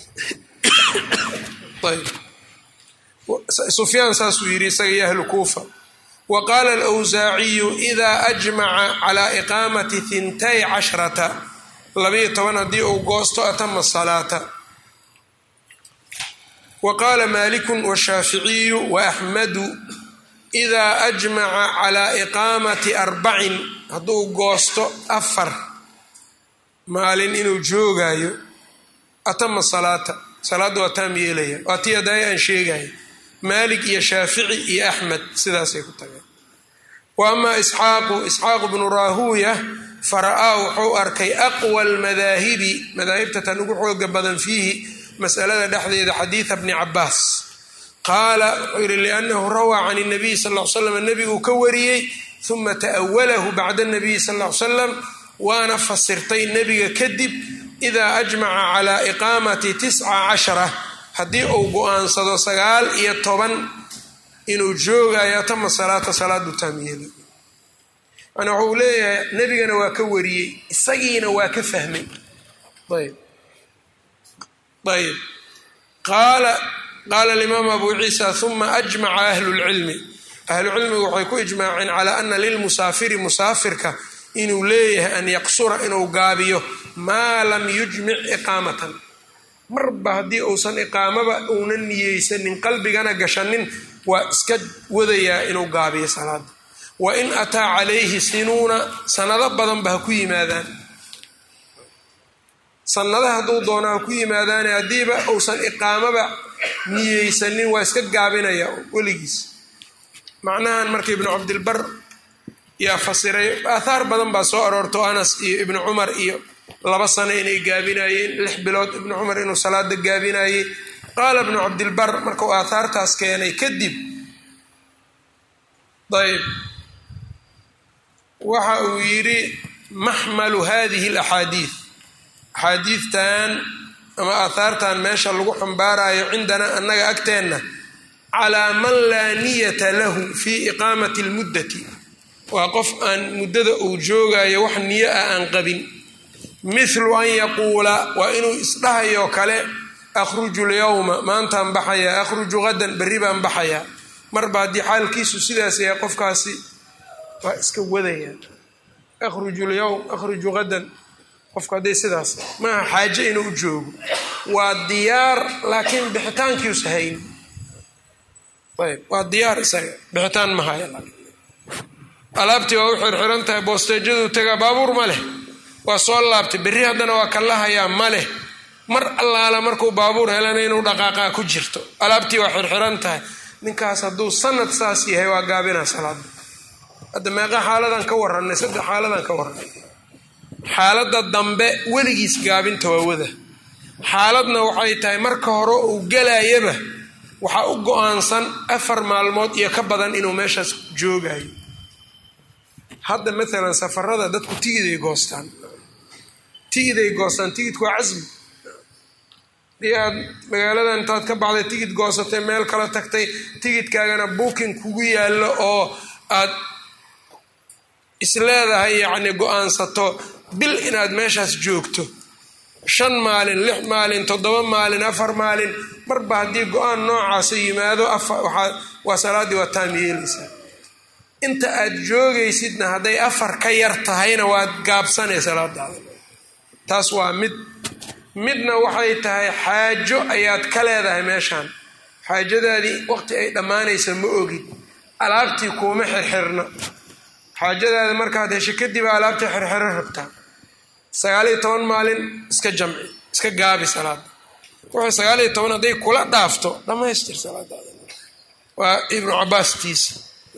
ayb sufyaan saasuu yidhi isaga iyo ahlu kuufa wa qaala alwsaaciyu idaa ajmaca calaa iqaamati hintay cashrata labayo toban haddii uu goosto atama salaata wa qaala maalikun washaaficiyu waaxmadu idaa ajmaca calaa iqaamati arbacin hadduu goosto afar maalin inuu joogaayo atama salaata salaadda waa taam yeelaya waa tii adaaya aan sheegaya maalik iyo shaafici iyo axmed sidaasay ku tageen wa amaa isxaaqu isxaaqu bnu raahuuya fara-aa wuxuu arkay aqwa almadaahibi madaahibta tan ugu xooga badan fiihi masalada dhexdeeda xadiida bni cabaas qaala wuxuu yihi liannahu rawaa can nabiy sal l slam nebiguu ka wariyey uma ta'awalahu bacda nabiyi sal l salam waana fasirtay nebiga kadib idaa ajmaca calaa iqaamati tisca cashara haddii uu go-aansado sagaal iyo toban inuu joogayo tama salaata salaadu taamyeela yani waxuu leeyahay nebigana waa ka wariyey isagiina waa ka fahmay ayb ayb qaala qaala alimaam abu ciisa uma ajmaca ahlu lcilmi ahlucilmigu waxay ku ijmaaceen calaa ana lilmusaafiri musaafirka inuu leeyahay an yaqsura inuu gaabiyo maa lam yujmic iqaamatan marba haddii uusan iqaamaba uunan niyeysanin qalbigana gashanin waa iska wadayaa inuu gaabiyo salaada wa in ataa calayhi sinuuna sanado badanba ha ku yimaadaan sanada hadduu doono ha ku yimaadaane haddiiba uusan iqaamaba niyeysanin waa iska gaabinaya weligiis macnahan marka ibnu cabdilbar yaa fasiray aathaar badan baa soo aroorto anas iyo ibnu cumar iyo laba sano inay gaabinayeen lix bilood ibnu cumar inuu salaada gaabinayey qaala ibnu cabdilbar markuu aathaartaas keenay kadib ayb waxa uu yidhi maxmalu hadihi alaxaadiid axaadiidtan ama aahaartan meesha lagu xambaarayo cindanaa annaga agteenna calaa man laa niyata lahu fii iqaamati lmuddati waa qof aan muddada uu joogayo wax niyo ah aan qabin mithlu an yaquula waa inuu isdhahayo kale akhruju lyowma maantaan baxayaa akhruju hadan berri baan baxayaa marba haddii xaalkiisu sidaas yahay qofkaasi waa iska wadaya akhruju lyowm akhruju hadan qofku hadday sidaas maaha xaaje inuu u joogo waa diyaar laakiin bixitaankiiusa hayn ayb waa diyaar isaga bixitaan ma haya alaabtii waa u xirxiran tahay boosteejadu tagaa baabuur ma leh waa soo laabtay berri haddana waa kala hayaa ma leh mar allaala markuu baabuur helana inuu dhaqaaqaa ku jirto alaabtii waa xirxiran tahay ninkaas hadduu sanad saas yahay waa gaabinaa salaada hadda meeqa xaaladan ka warranay saddex xaaladan ka warranay xaaladda dambe weligiis gaabinta waa wada xaaladna waxay tahay marka hore uu galayaba waxaa u go-aansan afar maalmood iyo ka badan inuu meeshaas joogayo hadda maalan safarada dadku tigiday goostaan tigiday goostaan tigidku waa casmi dii aad magaalada intaad ka baxday tigid goosatay meel kala tagtay tigidkaagana booking kugu yaallo oo aad isleedahay yacni go-aansato bil inaad meeshaas joogto shan maalin lix maalin toddoba maalin afar maalin marba haddii go-aan noocaasa yimaado waa salaaddii waa taam yeelaysaa inta aad joogaysidna hadday afar ka yar tahayna waad gaabsanay salaadaada taas waa mid midna waxay tahay xaajo ayaad ka leedahay meeshaan xaajadaadii waqti ay dhammaanaysa ma ogid alaabtii kuuma xirxirna xaajadaada markaad hesho kadib alaabtii xirxiro rabtaa sagaaliyo toban maalin iska jamci iska gaabi salaada wuxuu sagaaliyo toban hadday kula dhaafto dhammaystir salaadaada waa ibnu cabaastiisa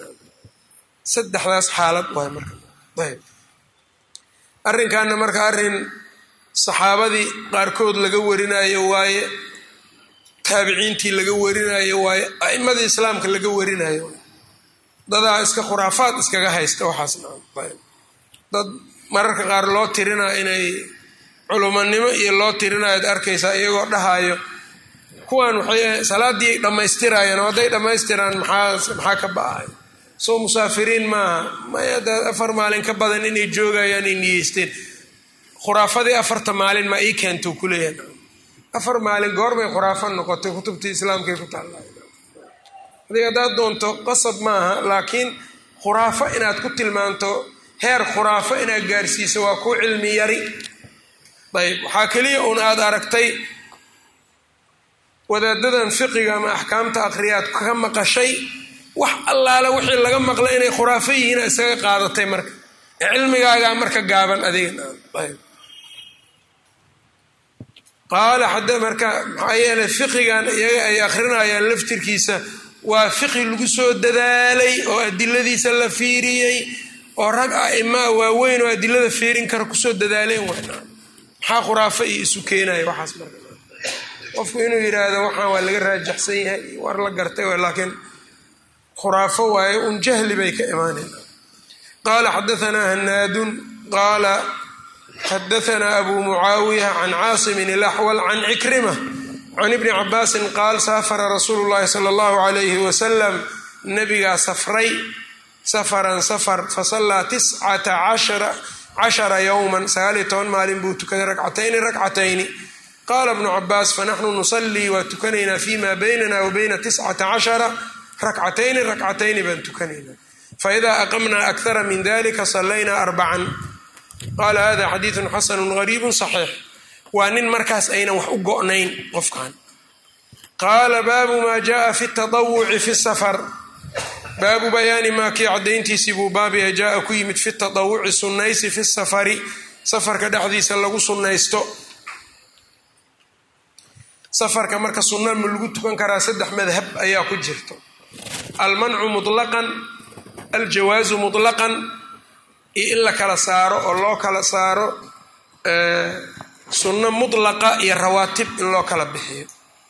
saddexdaas xaalad waay marka ayb arrinkaana marka arrin saxaabadii qaarkood laga warinayo waaye taabiciintii laga warinayo waaye a'imadii islaamka laga warinayo dadaa iska khuraafaad iskaga haysta waxaasna ayb dad mararka qaar loo tirinayo inay culumanimo iyo loo tirinayo ad arkaysaa iyagoo dhahayo kuwan waxay salaadii dhammaystirayeen oo hadday dhammaystiraan maxaa maxaa ka ba-ay soo musaafiriin maaha maya daad afar maalin ka badan inay joogayaan ay niyeysteen khuraafadii afarta maalin maa ii keento kuleeyahay afar maalin goorbay khuraafo noqotay kutubtii islaamkay ku taalla adig haddaad doonto qasab maaha laakiin khuraafo inaad ku tilmaanto heer khuraafo inaad gaarsiiso waa ku cilmi yari ayb waxaa keliya uun aad aragtay wadaadadan fiqiga ama axkaamta akhriyaad ka maqashay wax allaale wixii laga maqlay inay khuraafo yihiina isaga qaadatay marka cilmigaagaa marka gaaban adiga qaala xada marka maxaa yeelay fiqigan iyaga ay akhrinayaan laftirkiisa waa fiqi lagu soo dadaalay oo adiladiisa la fiiriyey oo rag a'imaa waaweyn oo adilada fiirin kara kusoo dadaaleen wayna maxaa khuraafo iyo isu keenaya waxaas marka qofku inuu yidhaahdo waxaan waa laga raajaxsan yahay war la gartay laakiin khuraafo waaye un jahli bay ka imaanayna qaala xadaanaa hanaadun qaala xadaanaa abu mucaawiya can caasimin ilaxwal can cikrima can ibni cabaasin qaal saafara rasuulu llahi sala allahu alayhi wasalam nabigaa safray safaran safar fasallaa tiscata cashara yowman sagaaliyo toban maalin buu tukaday rakcatayni rakcatayni qaala bnu cabaas fanaxnu nusallii waa tukanaynaa fima baynana wa bayna tiscata cashara rakcatayni rakcatayni baan tukanaynaa faidaa aqamnaa akthara min dalika sallaynaa arbacan qaala hada xadiidun xasanu gariibu saxiix waa nin markaas aynan wax u go'nayn qofkan qaala baabu maa jaaa fi tadawuci fi safar baabu bayaani maa kii caddayntiisii buu baabia jaaa ku yimid fi tadawuci sunnaysi fi safari safarka dhexdiisa lagu sunnaysto safarka marka sunna ma lagu tukan karaa saddex madhab ayaa ku jirto almancu mutlaqan aljawaazu mutlaqan iyo in la kala saaro oo loo kala saaro sunno mutlaqa iyo rawaatib in loo kala bixiyo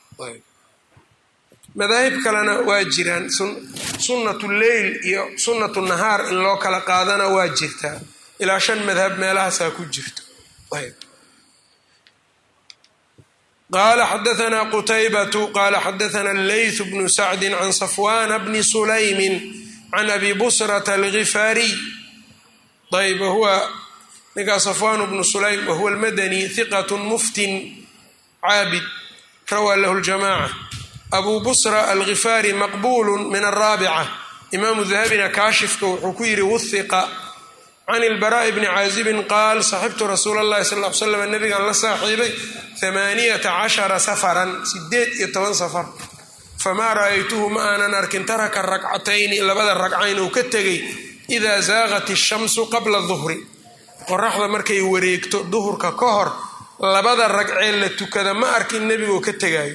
madaahib kalena waa jiraan sunnatu leyl iyo sunnatu nahaar in loo kala qaadana waa jirtaa ilaa shan madhab meelahaasaa ku jirto qala xadaثna qutaybatu qala xadaثna leyth bnu sacdi can safwana bni sulaymin can abi busrata algifaariy ayb wahuwa ninkaa safwan bnu sulaym wahuwa almadani hiqat muftin caabid rawaa lahu ljamaca abu busra algifaari maqbulu min alraabica imaamu dahabina kaashifka wuxuu ku yidhi wuhiqa can ilbaraa'i bni caazibin qaal saxibtu rasuula allahi sal l slam nabigan la saaxiibay amaaniyata cashara safaran sideed iyo toban safar famaa ra'aytuhu ma aanan arkin taraka rakcatayni labada ragcayn uu ka tegay idaa zaaqat ishamsu qabla duhri qoraxda markay wareegto duhurka ka hor labada ragcee la tukada ma arkin nebigoo ka tegaayo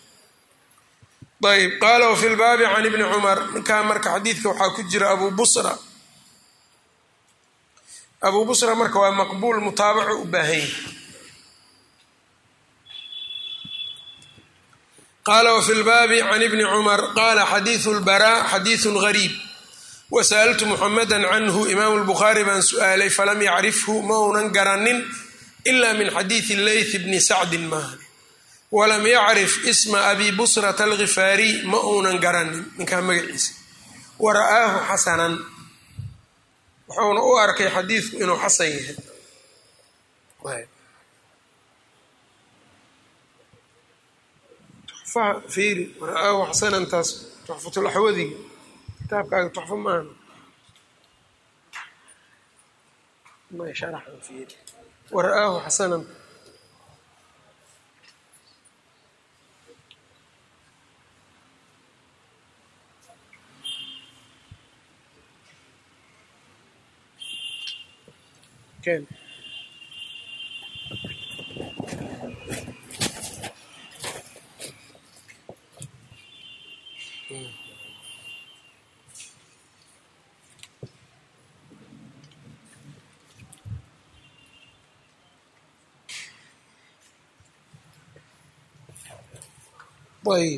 ayb qaala wafi lbaabi can ibni cumar ninkaa marka xadiidka waxaa ku jira abu busra abuu busra marka waa maqbuul mutaabaco u baahan yahy qaala wafi lbaabi can ibni cumar qaala xadiidu lbaraa xadiidun gariib wasa'altu muxamada canhu imaamu lbukhaari baan su'aalay falam yacrifhu ma uunan garanin ila min xadiidi leyth bni sacdin maahan walam yacrif isma abi busrata algifaariy ma uunan garanin ninkaa magaciisa wa ra'aahu xasanan wuxuuna u arkay xadiidku inuu xasan yahay fiiri ra-aahu xasanantaas tuxfatulaxwadiga kitaabkaaga tuxfo maahan sharaxan fiiri wa ra'aahu xasanan ken ayb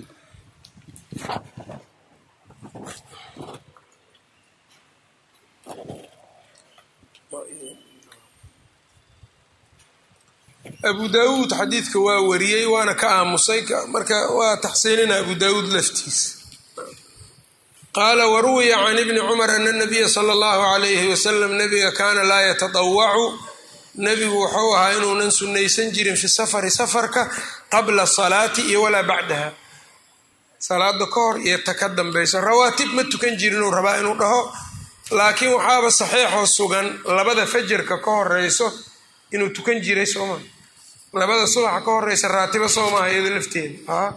abu daawuud xadiidka waa wariyey waana ka aamusay marka waa taxsiinina abu daawuud laftiisa qaala waruwiya can ibni cumar ana nabiya sala allahu alayhi wasalam nabiga kaana laa yatadawacu nebigu wuxuu ahaa inuunan sunnaysan jirin fi safari safarka qabla salaati iyo walaa bacdaha salaada ka hor iyo ta ka dambayso rawaatib ma tukan jirinuu rabaa inuu dhaho laakiin waxaaba saxiixoo sugan labada fajarka ka horeyso inuu tukan jiray sooma labada subaxa ka horeysa raatibo soomaha iyado lafteeda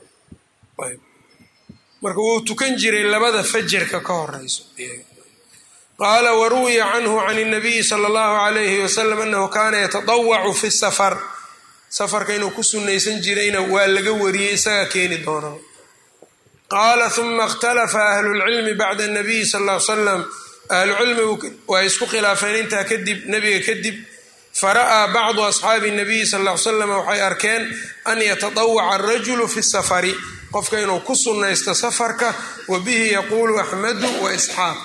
marka wuu tukan jiray labada fajarka ka horeyso qaala waruwiya canhu can اnabiyi sala اllahu alayhi wasalam anahu kaana yatadawacu fi safar safarka inuu ku sunaysan jirayna waa laga wariyey isagaa keeni doona qaala uma ikhtalafa ahlulcilmi bacda nabiyi sal l salam ahlucilmigu waa isku khilaafeen intaa kadib nebiga kadib fara'aa bacdu asxaabi nabiyi sal l salam waxay arkeen an yatadawaca arajulu fi safari qofka inuu ku sunnaysto safarka wa bihi yaquulu axmedu wa isxaaq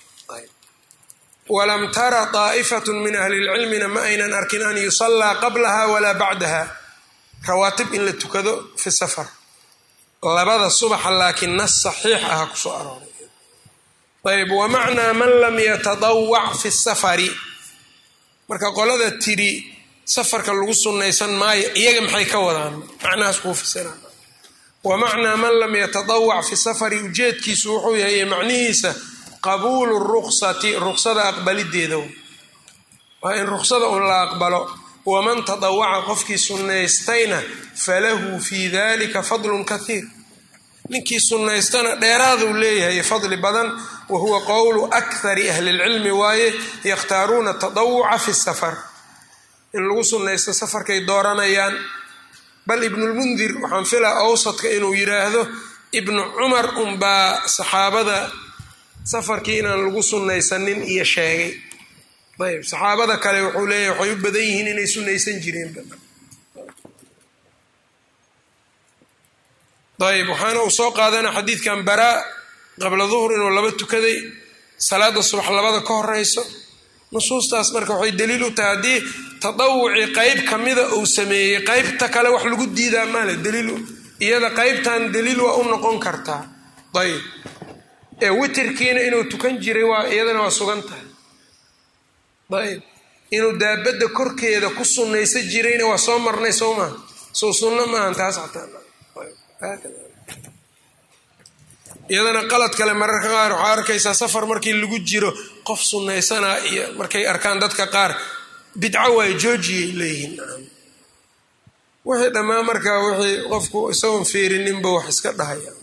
walam tara daa'ifatu min ahli lcilmina ma aynan arkin an yusallaa qablaha walaa bacdaha rawaatib in la tukado fi safar labada subaxa laakiin nas saxiix aha kusoo arooray ayb wamacnaa man lam yatadawac fi safari marka qolada tidhi safarka lagu sunnaysan maayo iyaga maxay ka wadaan macnahaas kuu fasiraan wamacnaa man lam yatadawac fi safari ujeedkiisu wuxuu yahay macnihiisa qabuulu ruksati ruksada aqbalideeda waa in ruksada un la aqbalo waman tadawaca qofkii sunnaystayna falahu fii dalika fadlun kathiir ninkii sunnaystana dheeraaduu leeyahay fadli badan wa huwa qowlu akhari ahli lcilmi waaye yakhtaaruuna tadawuca fi safar in lagu sunnaysto safarkay dooranayaan bal ibnulmundir waxaan filaa awsadka inuu yidhaahdo ibnu cumar unbaa saxaabada safarkii inaan lagu sunnaysanin iyo sheegay ayb saxaabada kale wuxuu leeyahay waxay u badan yihiin inay sunnaysan jireen ayb waxaana uu soo qaadana xadiidkan baraa qabla duhr inuu laba tukaday salaada subax labada ka horeyso nusuustaas marka waxay daliil u tahay haddii tadawuci qeyb kamida uu sameeyey qeybta kale wax lagu diidaa maale daliil iyada qeybtan daliil waa u noqon kartaa ayb ee witirkiina inuu tukan jiray waa iyadana waa sugan tahay ayb inuu daabadda korkeeda ku sunnaysan jirayna waa soo marnay soo maaha soo sunno maahan taas iyadana qalad kale mararka qaar waxaa arkaysaa safar markii lagu jiro qof sunnaysanaa iyo markay arkaan dadka qaar bidco waay joojiyay leeyihiin wixii dhammaan markaa wixii qofku isagoon feerininba wax iska dhahaya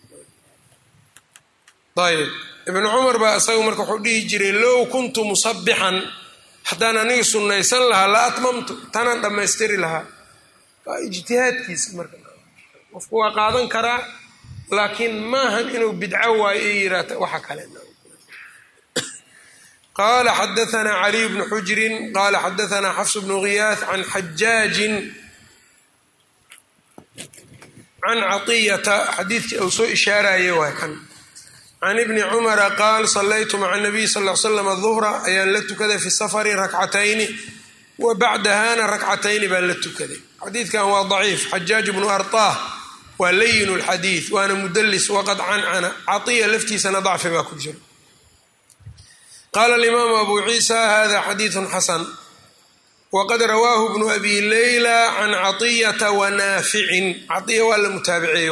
ayb ibnu cumar baa isaga marka wuxuu dhihi jiray low kuntu musabixan haddaan aniga sunnaysan lahaa la atmamtu tanaan dhammaystiri lahaa waa ijtihaadkiisa marka qofku waa qaadan karaa laakiin maahan inuu bidco waayo i yiraata waxa kale qala xadaanaa caliy bnu xujrin qala xadaanaa xafs bnu ghiyaas can xajaajin can caطiyata xadiidkii uu soo ishaarayay waa kan can ibni cumara qaal salaytu maca nabiy sal l slam duhra ayaan la tukaday fi safari rakcatayni wa bacdahana rakcatayni baan la tukaday xadiidkan waa daciif xajaaj bnu arطah waa layin lxadiid waana mudalis waqad cancana caiya laftiisana dacfi baa ku jira qaala alimaamu abu ciisa hada xadiidu xasan waqad rawaahu bnu abi leyla can caطiyata wanaaficin caiya waa la mutaabiceeyey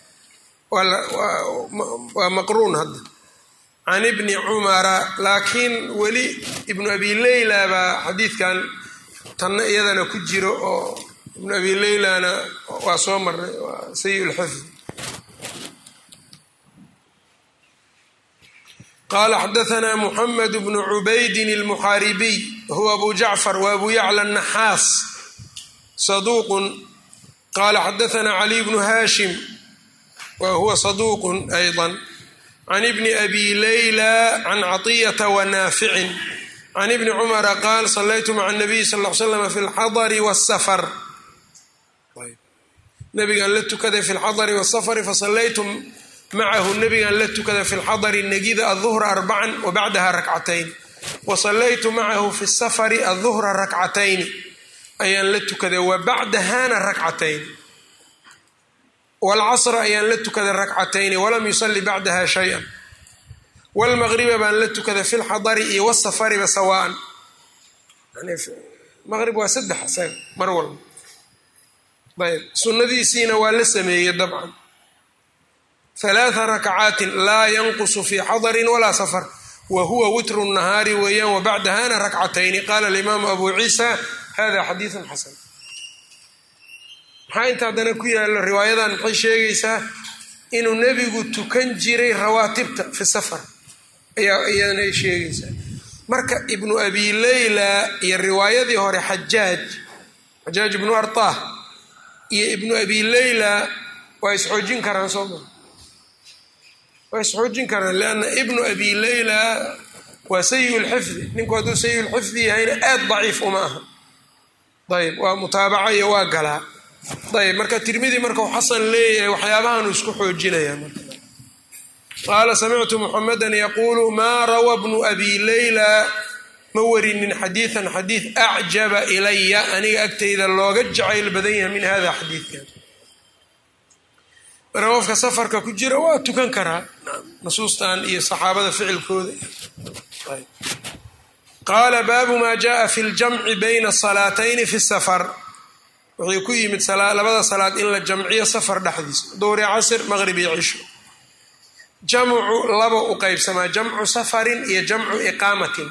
waa maqruun hadda can ibni cumara laakiin weli ibnu abi leyla baa xadiidkan tanna iyadana ku jiro oo ibnu abi leylana waa soo marnay waa sayi lxifd qala xadaanaa muxamed bnu cubaydin almuxaaribiy huwa abu jacfar wa abu yacla naxaas saduuqun qala xadaanaa caliy bnu hashim wa huwa saduuqun ayضa can ibni abi leyla can caطiyata wanaaficin can ibni cumara qaal salaytu maca nabiy sal l slam fi lxadari wsafar nabigaan la tukaday fi lxadari wsafari fasalaytu macahu nabigaan la tukaday fi lxadari negida aduhra arbacan wa bacdaha rakcatayn wa salaytu macahu fi safari aduhra rakcatayni ayaan la tukaday wa bacdahana rakcatayn waalcasra ayaan la tukaday rakcatayni walam yusali bacdaha shay-an wlmaqriba baan la tukaday fi lxadari iyo wasafariba sawaan maqrib waa saddex isaga mar walba ayb sunnadiisiina waa la sameeyey dabcan halaatha rakcaatin laa yanqusu fi xadarin walaa safar wa huwa witru nahaari weeyaan wa bacdahana rakcatayni qaala alimaamu abu ciisa hada xadiidun xasan maxaa inta haddana ku yaalo riwaayadan maxay sheegaysaa inuu nebigu tukan jiray rawaatibta fi safar ayaa iyadana ay sheegaysaa marka ibnu abi leyla iyo riwaayadii hore xajaaj xajaaj ibnu artah iyo ibnu abi leyla waa isxoojin karaan soo maa waa isxoojin karaan lianna ibnu abi leyla waa sayi lxifdi ninku hadduu sayi lxifdi yahayna aad daciif uma aha ayb waa mutaabaca iyo waa galaa ayb marka tirmidi markau xasan leeyahay waxyaabahaanu isku xoojinaya marka qaala samictu muxamedan yaquulu maa rawa bnu abi leyla ma warinin xadiidan xadiid acjaba ilaya aniga agtayda looga jacayl badan yahay min hada xadiidkan marka qofka safarka ku jira waa tukan karaa nusuustan iyo saxaabada ficilkooda qaala baabu maa jaءa fi ljamci bayna salaatayni fi safar wuxuu ku yimid labada salaad in la jamciyo safar dhexdiisa dowri casr maqrib iyo cisho jamcu laba u qeybsamaa jamcu safarin iyo jamcu iqaamatin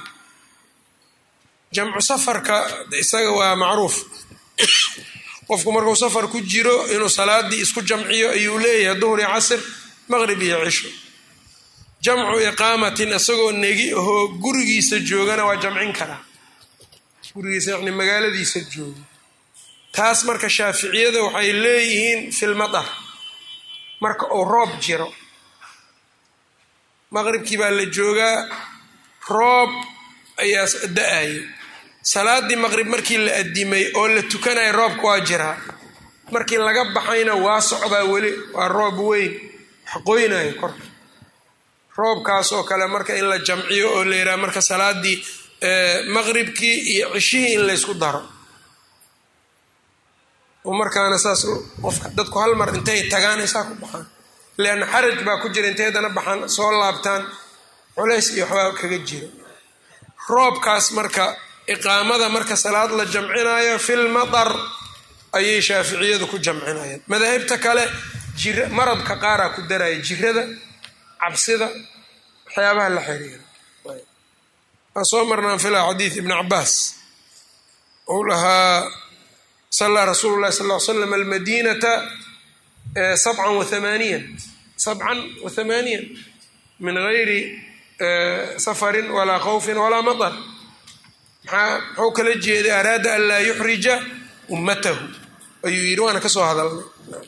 jamcu safarka isaga waa macruuf qofku markuu safar ku jiro inuu salaadii isku jamciyo ayuu leeyahay duhri casr maqrib iyo cisho jamcu iqaamatin isagoo negi ahoo gurigiisa joogana waa jamcin karaa gurigiisa yani magaaladiisa jooga taas marka shaaficiyada waxay leeyihiin filmadar marka uu roob jiro maqribkii baa la joogaa roob ayaa da-ayay salaadii maqrib markii la adimay oo la tukanaya roobka waa jiraa markii laga baxayna waa socdaa weli waa roob weyn waxqoynayo korka roobkaas oo kale marka in la jamciyo oo la yidhaha marka salaadii maqribkii iyo cishihii in laysku daro oo markaana saas qofka dadku hal mar intay tagaan saa ku baxaan leanna xaraj baa ku jira intay haddana baxaan soo laabtaan culays iyo waxbaa kaga jira roobkaas marka iqaamada marka salaad la jamcinayo fil matar ayay shaaficiyadu ku jamcinayaan madaahibta kale jira maradka qaaraa ku daraya jirada cabsida waxyaabaha la xiriira waan soo marnaan filaa xadiid ibni cabaas uu lahaa sallaa rasuulu llahi sal l slam almadinata sabcan wa hamaaniyan sabcan wa hamaaniyan min gayri safarin walaa khawfin walaa matar maxaa muxuu kala jeeday araada an laa yuxrija ummatahu ayuu yidhi waana ka soo hadalnay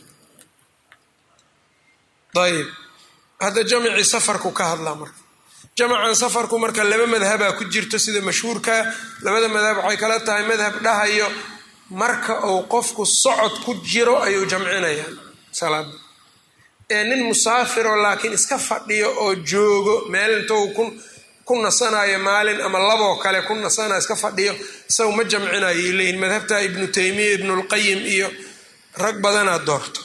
ayib hadda jamicii safarku ka hadlaa marka jamacan safarku marka laba madhabaa ku jirto sida mashhuurka labada madhab waxay kala tahay madhab dhahayo marka uu qofku socod ku jiro ayuu jamcinaya salaada ee nin musaafiro laakiin iska fadhiyo oo joogo meel intou ku nasanayo maalin ama laboo kale ku nasanayo iska fadhiyo isagu ma jamcinayo leeyihin madhabta ibnu taymiya ibnulqayim iyo rag badanaa doorto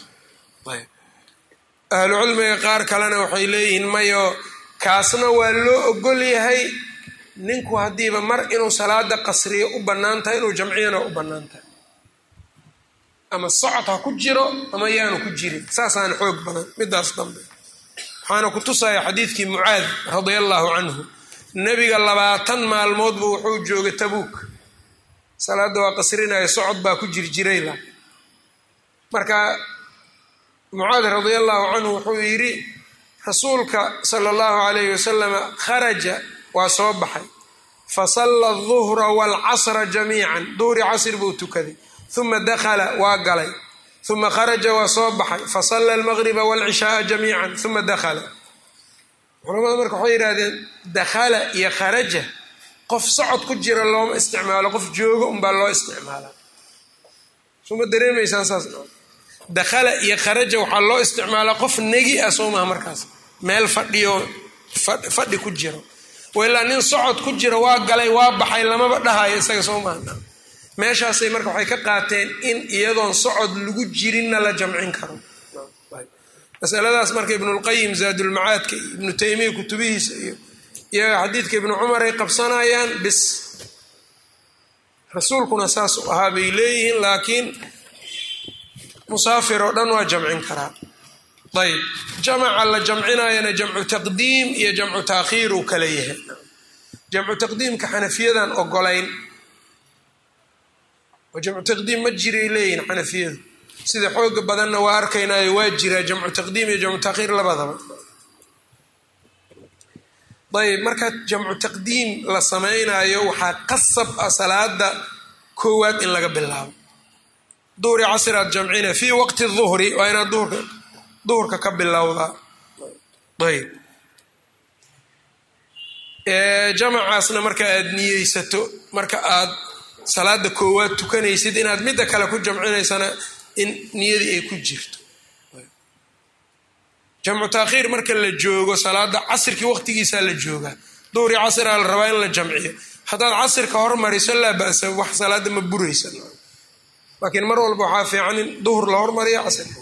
ahlucilmiga qaar kalena waxay leeyihiin mayo kaasna waa loo ogol yahay ninku haddiiba mar inuu salaada qasriyo u bannaan tahay inuu jamciyana u bannaan tahay ama socod ha ku jiro ama yaanu ku jirin saasaana xoog badan midaas dambe waxaana ku tusaya xadiidkii mucaad radia allaahu canhu nebiga labaatan maalmoodbu wuxuu joogay tabuuk salaadda waa qasrinaya socod baa ku jirjirayla marka mucaad radia allaahu canhu wuxuu yidhi rasuulka sala allahu calayhi wasalama kharaja waa soo baxay fasalla aduhra waalcasra jamiican duhri casr buu tukaday uma dakhala waa galay uma kharaja waa soo baxay fasalla almaqriba waalcishaaa jamiican uma dakhala culamada marka waxay yidhahdeen dakhala iyo kharaja qof socod ku jira looma isticmaalo qof joogo unbaa loo isticmaalaa suma dareemaysaan saas dakhala iyo kharaja waxaa loo isticmaalaa qof negi ah soo maha markaas meel fadhiyo fadhi ku jiro ilaa nin socod ku jiro waa galay waa baxay lamaba dhahayo isaga soo maha meeshaasay marka waxay ka qaateen in iyadoon socod lagu jirinna la jamcin karo masaladaas marka ibnulqayim zaadulmacaadka iyo ibnu taymiya kutubihiisa iyo iyaga xadiidka ibnu cumar ay qabsanayaan bis rasuulkuna saas u ahaa bay leeyihiin laakiin musaafir oo dhan waa jamcin karaa ayb jamaca la jamcinayana jamcu taqdiim iyo jamcu taakhiir uu kala yahay jamcu taqdiimka xanafiyadan ogolayn oo jamcu taqdiim ma jiray leeyihin xanafiyadu sida xooga badanna waa arkaynayo waa jiraa jamcu taqdiim iyo jamcu taakhiir labadaba ayb marka jamcu taqdiim la samaynayo waxaa qasab ah salaada koowaad in laga bilaabo duhri casr aad jamcina fii waqti duhri waa inaad duhurka duhurka ka bilowdaa ayb jamacaasna marka aad niyeysato marka aad salaada koowaad tukanaysid inaad midda kale ku jamcinaysana in niyadii ay ku jirto jamcu taakhiir marka la joogo salaada casirkii waqtigiisaa la joogaa duhri casraa la rabaa in la jamciyo haddaad casirka hormariso laa ba'sa wax salaada ma buraysa laakiin mar walba waxaa fiican in duhur la hormariyo casirka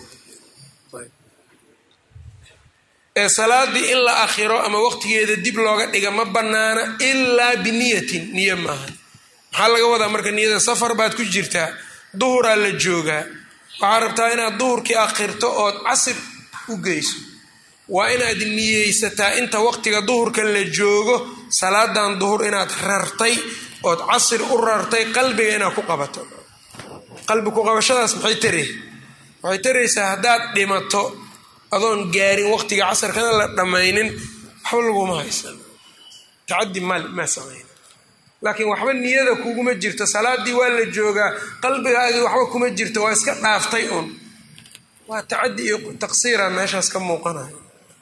ee salaadii in la akhiro ama waqtigeeda dib looga dhiga ma bannaana ilaa biniyatin niyo maaha maxaa laga wadaa marka niyada safar baad ku jirtaa duhuraa la joogaa waxaa rabtaa inaad duhurkii akhirto ood casir u geyso waa inaad niyeysataa inta waqtiga duhurka la joogo salaadan duhur inaad rartay ood casir u rartay qalbiga inaad ku qabato qalbi ku qabashadaas maxay tare waxay taraysaa haddaad dhimato adoon gaarin waqtiga casarkana la dhammaynin waxba laguma haysan tacadi mal maa samayn laakiin waxba niyada kuguma jirto salaadii waa la joogaa qalbigaagii waxba kuma jirto waa iska dhaaftay un waa tacadi iyo taqsiira meeshaas ka muuqanayo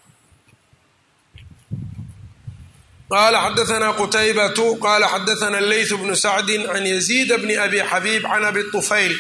qala xadaثna qutaybatu qala xadaثna leyth bnu sacdi can yaziid bni abi xabiib can abi طufayl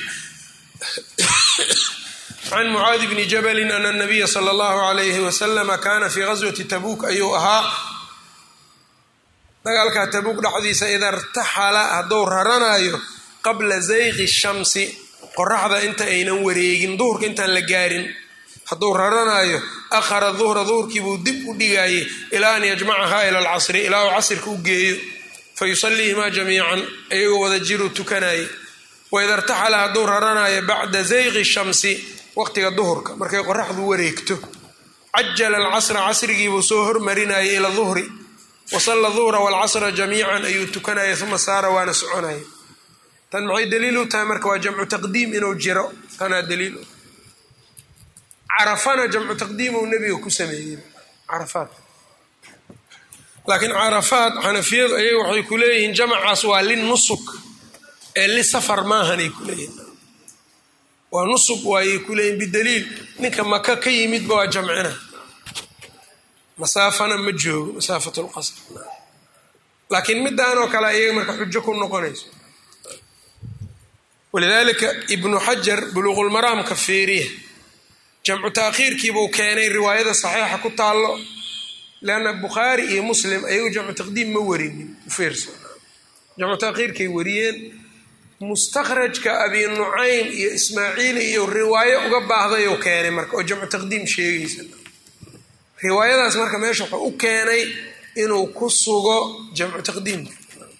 can mucaadi bni jabali ana الnabiya slى اllahu عalayh waslama kana fi gaswati tabuk ayuu ahaa dagaalkaa tabuuq dhexdiisa ida irtaxala hadduu raranayo qabla zayqi shamsi qoraxda inta aynan wareegin duhurka intaan la gaarin hadduu raranayo akhara duhra duhurkiibuu dib u dhigaayay ilaa an yajmacahaa ila alcasri ilaa uu casrka u geeyo fa yusaliihimaa jamiican iyagoo wada jiruu tukanayay waida irtaxala hadduu raranayo bacda zayqi shamsi waqtiga duhurka markay qoraxdu wareegto cajala alcasra casrigiibuu soo hormarinayay ila duhri wasalla duhra waalcasra jamiican ayuu tukanaya uma saara waana soconaya tan maxay daliil u tahay marka waa jamcu taqdiim inuu jiro tanaa daliil carafana jamcu taqdiim uu nebiga ku sameeyey carafaat laakiin carafaat xanafiyadu ayaga waxay ku leeyihiin jamacaas waa lin nusuk ee li safar maahanay ku leeyihin waa nusub waayay ku leeyihin bidaliil ninka maka ka yimidba waa jamcina masaafana ma joogo masaafat lqasr laakiin midaanoo kale iyaga marka xujo ku noqonayso walidaalika ibnu xajar buluuqulmaraamka fiiriya jamcu taakhiirkiibuu keenay riwaayada saxiixa ku taallo leanna bukhaari iyo muslim ayagu jamcu taqdiim ma warinin ufiirso jamcu taakhiirkay wariyeen mustakhrajka abi nucaym iyo ismaaciili iyo riwaayo uga baahdayu keenay marka oo jamcu taqdiim sheegaysa riwaayadaas marka meesha wuxuu u keenay inuu ku sugo jamcu taqdiimka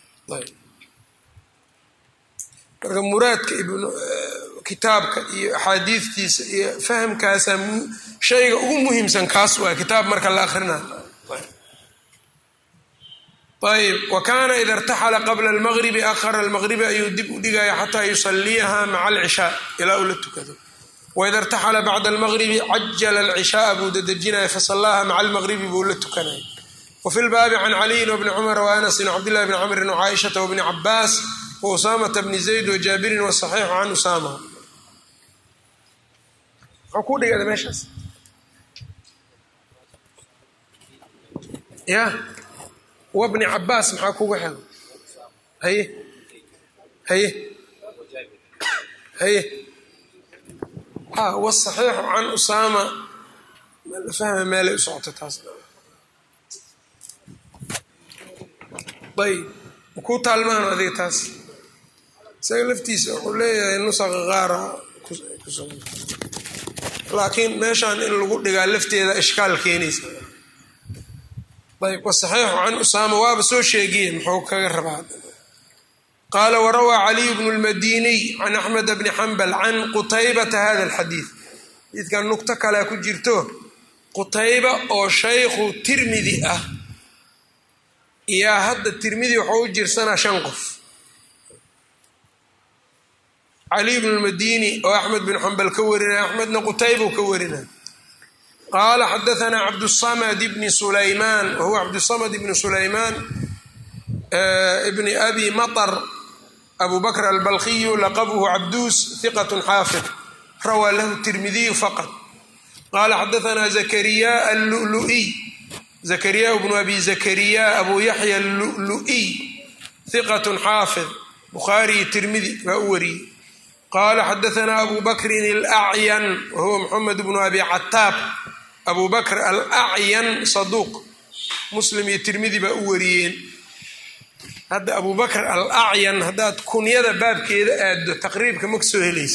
marka muraadka kitaabka iyo axaadiidtiisa iyo fahamkaasa shayga ugu muhiimsan kaas waa kitaab marka la akrinayo ayb wa kaana ida irtaxala qabla almaqribi akhara almaqribi ayuu dib u dhigaya xataa yusaliyaha maca alcishaa ilaa uu la tukado waida irtaxala bacda almaqribi cajala alcishaaa buu dadejinaya fasallaaha maca almaqribi buu la tukanaya wafi lbaabi can caliyin wbni cumar waanasin wcabdillahi bni camrin wcaaishata wbni cabaas wausaamata bni zayd wajaabirin wasaxiixu can usaama muxuu ku dhigada meeshaas ya wabni cabaas maxaa kugu xego haye haye haye a wasaxiixu can usaama la fahma meelay u socota taas ayb makuu taalmaano adiga taas isaga laftiisa wuxuu leeyahay nusaqa qaara laakiin meeshaan in lagu dhigaa lafteeda ishkaal keenaysa ayb wasaxiixu can usaama waaba soo sheegiye muxuu kaga rabaa qaala warawaa caliyu bnu lmadiniy can axmed bni xambal can qutaybata hada alxadiid xadiidkan nugto kalea ku jirto qutayba oo shaykhu tirmidi ah yaa hadda tirmidi waxuu u jirsanaa shan qof caliy bnu lmadini oo axmed bin xambal ka warinaya axmedna qutaybau ka warinaya qaala xadaanaa cabdusamad bni sulaymaan wahuwa cabdusamad bni sulaymaan bni abi maطr abu bakr albalkiyu laqabuhu cabduus hiqat xaafid rawaa lahu tirmidiyu faqad qaala xadaanaa zakariya allulu'iy zakariya bnu abi zakariya abu yaxya allulu'iy hiqat xaafid bukhaariyi tirmidi baa u wariyey qaala xadaanaa abu bakrin alacyan wahuwa moxamed bnu abi cataab abu bakr alacyan saduuq muslim iyo tirmidi baa u wariyeen hadda abu bakr alacyan haddaad kunyada baabkeeda aaddo taqriibka ma kasoo helaysa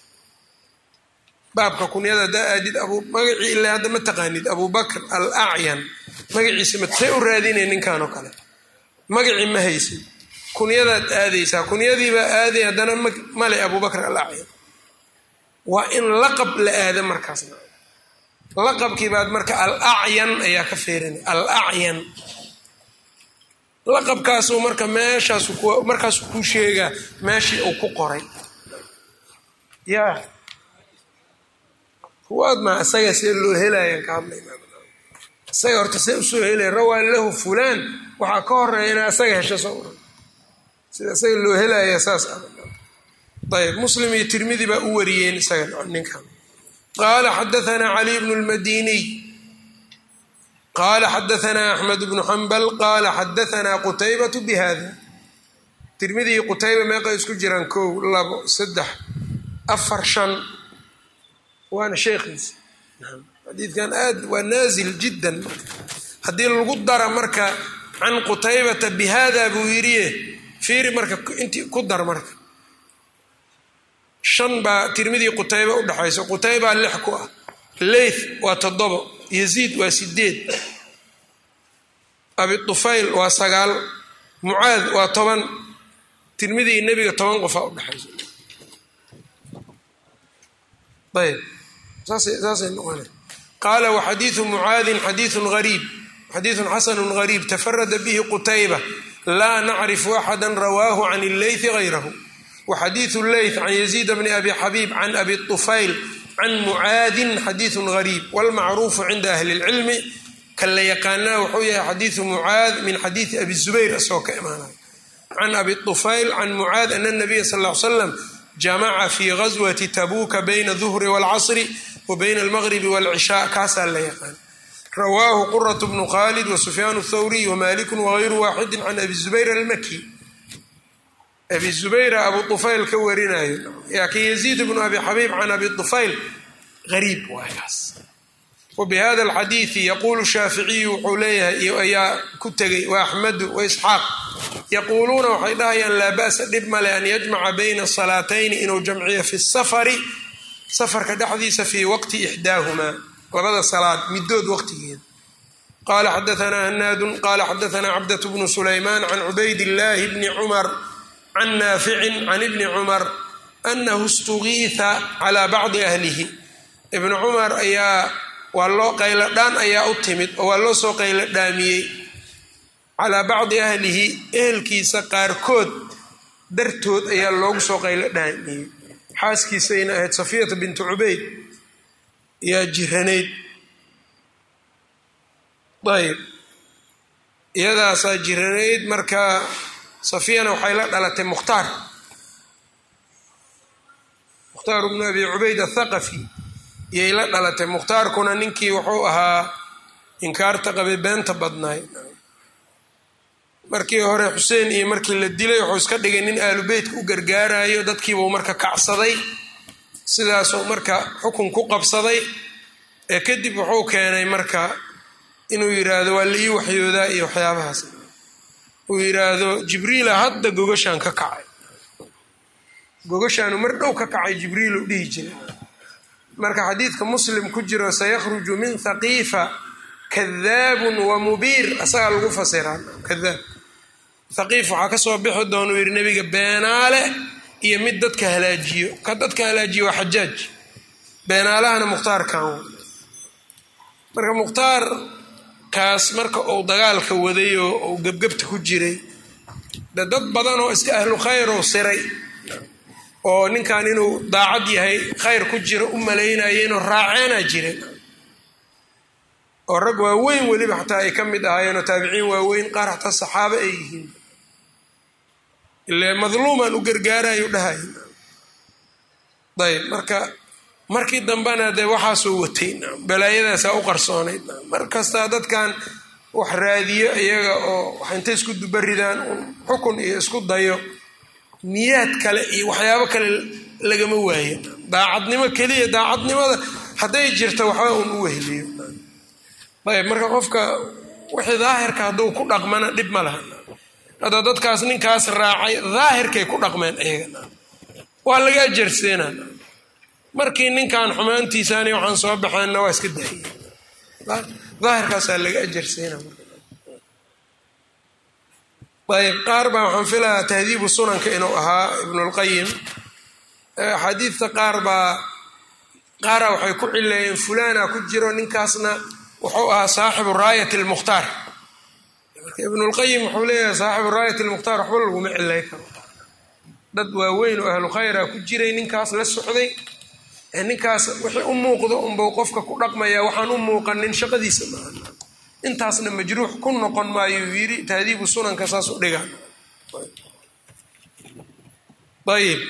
baabka kunyada haddaa aadid magacii ilaa hadda ma taqaanid abu bakr alacyan magaciisa matsay u raadinay ninkan oo kale magacii ma haysid kunyadaad aadaysaa kunyadiibaa aaday haddana male abu bakr alacyan waa in laqab la aada markaasna laqabkii baad marka alacyan ayaa ka feerinay alacyan laqabkaasuu marka meeshaas markaasuu kuu sheegaa meeshii uu ku qoray yaa kuwaad maa isaga see loo helayan ka hadlayna isaga horta see usoo helaya rawaa lahu fulaan waxaa ka horeeya inaa isaga hesho soo sida isaga loo helaya saas ayb muslim iyo tirmidi baa u wariyeen isaga ninkan qaala xadaanaa caliy bnu lmadiniy qaala xadaanaa axmed bnu xambal qaala xadaanaa qutaybatu bi hada tirmidi iyo qutayba meeqa isku jiraan kow labo saddex afar shan waana sheekhiisa xadiidkan aad waa naazil jiddan haddii lagu dara marka can qutaybata bihada buu yidhiye fiiri marka inti ku dar marka shan baa tirmidii qutayba u dhexayso qutaybaa lix ku ah leyth waa toddobo yaziid waa sideed abi tufayl waa sagaal mucaad waa toban tirmidii nebiga toban qofaa u dhexayso ayb saasay noqona qaala waxadiidu mucaadin xadiiun ariib xadiiثu xasanu gariib tafarada bihi qutayba laa nacrifu axada rawaahu can illeythi gayrahu waxadiiثu leyth can yaziid bni abi xabiib can abi طufayl can mucaadin xadiiثu gariib wاlmacruufu cinda ahli اlcilmi kan la yaqaanaa wuxuu yahay xadiiثu mucaad min xadiiثi abi zubayr asagoo ka imaanaya can abi طufayl can mucaad ana الnabiya sal ا ly slam jamaca fi gaswati tabuuka bayna duhri wاlcasri wa bayna almaqribi wاlcishaa kaasaa la yaqaan rawaahu quraة bnu khalid wasufyaan الthawriy wmaliku wغayru waaxidi can abi zubayr almaki abi zubayra abu طufayl ka warinayo laakiin yaziid bnu abi xabiib can abi طufayl gariib waagaas wbihada alxadiidi yaquulu shaaficiyu wuxuu leeyahay ayaa ku tegay waaxmadu waisxaaq yaquuluuna waxay dhahayaan laa ba'sa dhib male an yajmaca bayna salaatayni inuu jamciyo fi safari safarka dhexdiisa fii waqti ixdaahumaa labada salaad midood waqtigeeda qaala xadaanaa hanaadun qaala xadaanaa cabdatu bnu sulaymaan can cubayd illaahi bni cumar can naaficin can ibni cumar anahu istugiitha calaa bacdi ahlihi ibnu cumar ayaa waa loo qayladhaan ayaa u timid oo waa loo soo qayladhaamiyey calaa bacdi ahlihi ehelkiisa qaarkood dartood ayaa loogu soo qayladhaamiyey xaaskiisayna ahayd safiyata bintu cubayd yaa jiranayd ayb iyadaasaa jiranayd marka safiyana waxay la dhalatay mukhtaar mukhtaar bnu abi cubayd athaqafi iyay la dhalatay mukhtaarkuna ninkii wuxuu ahaa inkaarta qabay beenta badnaay markii hore xuseen iyo markii la dilay wuxuu iska dhigay nin aalu beytka u gargaarayo dadkiibuu marka kacsaday sidaasuu marka xukun ku qabsaday ee kadib wuxuu keenay marka inuu yidhaahdo waa la ii waxyoodaa iyo waxyaabahaas uu yidhaahdo jibriila hadda gogashaan ka kacay gogashaanu mar dhow ka kacay jibriil u dhihi jiray marka xadiidka muslim ku jiro sayakhruju min thaqiifa kadaabun wa mubiir asagaa lagu fasiraa kadaab thaqiif waxaa kasoo bixi doonuu yidhi nebiga beenaale iyo mid dadka halaajiyo ka dadka halaajiyo waa xajaaj beenaalahana mukhtaarkan marka mukhtaar kaas marka uu dagaalka waday oo uu gebgebta ku jiray de dad badan oo iska ahlu khayr oo siray oo ninkan inuu daacad yahay khayr ku jiro u malaynaya inuu raaceena jiray oo rag waaweyn weliba xataa ay ka mid ahaayeenoo taabiciin waaweyn qaar xataa saxaabo ay yihiin ile madluuman u gargaarayo dhahay ayb marka markii dambena dee waxaasuu watay balaayadaasaa u qarsoonayd mar kastaa dadkan wax raadiyo iyaga oo wax intay isku dubaridaan xukun iyo isku dayo niyaad kale iyo waxyaabo kale lagama waayo daacadnimo keliya daacadnimada hadday jirta waxba uun u wehliyo ayb marka qofka wixii daahirka hadduu ku dhaqmana dhib ma laha hadda dadkaas ninkaas raacay daahirkay ku dhaqmeen iyaga waa laga ajarseena markii ninkan xumaantiisaani waxaan soo baxeenna waa iska daayey daahirkaasaa laga ajarseena ayb qaar baa waxaan filahaa tahdiibu sunanka inuu ahaa ibnulqayim axaadiidta qaar baa qaara waxay ku cileeyeen fulana ku jiro ninkaasna wuxuu ahaa saaxibu raayat lmukhtaar marka ibnulqayim wuxuu leeyahay saaxibu raayat lmukhtaar waxba laguma cilay karo dad waaweyn oo ahlu khayra ku jiray ninkaas la socday ninkaas wixii u muuqdo unbau qofka ku dhaqmaya waxaan u muuqanin shaqadiisa maaha intaasna majruux ku noqon maayuu yidhi tahdiibu sunanka saas u dhiga ayib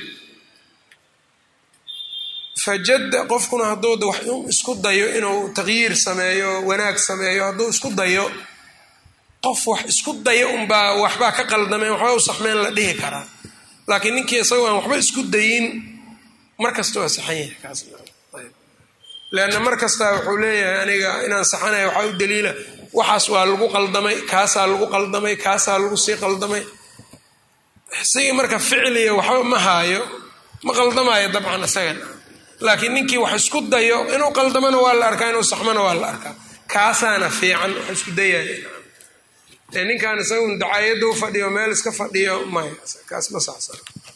fajadda qofkuna hadduu wax isku dayo inuu taqyiir sameeyo wanaag sameeyo hadduu isku dayo qof wax isku dayo unbaa waxbaa ka qaldameen waxba u saxmeen la dhihi karaa laakiin ninkii isagoo aan waxba isku dayin mar kasta waa saxan yahay kaas leanna mar kastaa wuxuu leeyahay aniga inaan saxanayo waxaa u daliila waxaas waa lagu qaldamay kaasaa lagu qaldamay kaasaa lagu sii qaldamay isagii marka ficliga waxba ma haayo ma qaldamaayo dabcan isagana laakiin ninkii wax isku dayo inuu qaldamana waa la arkaa inuu saxmana waa la arkaa kaasaana fiican wax isku dayaya ee ninkan isagun dacaayadda u fadhiyo meel iska fadhiyo maya kaas ma saxsan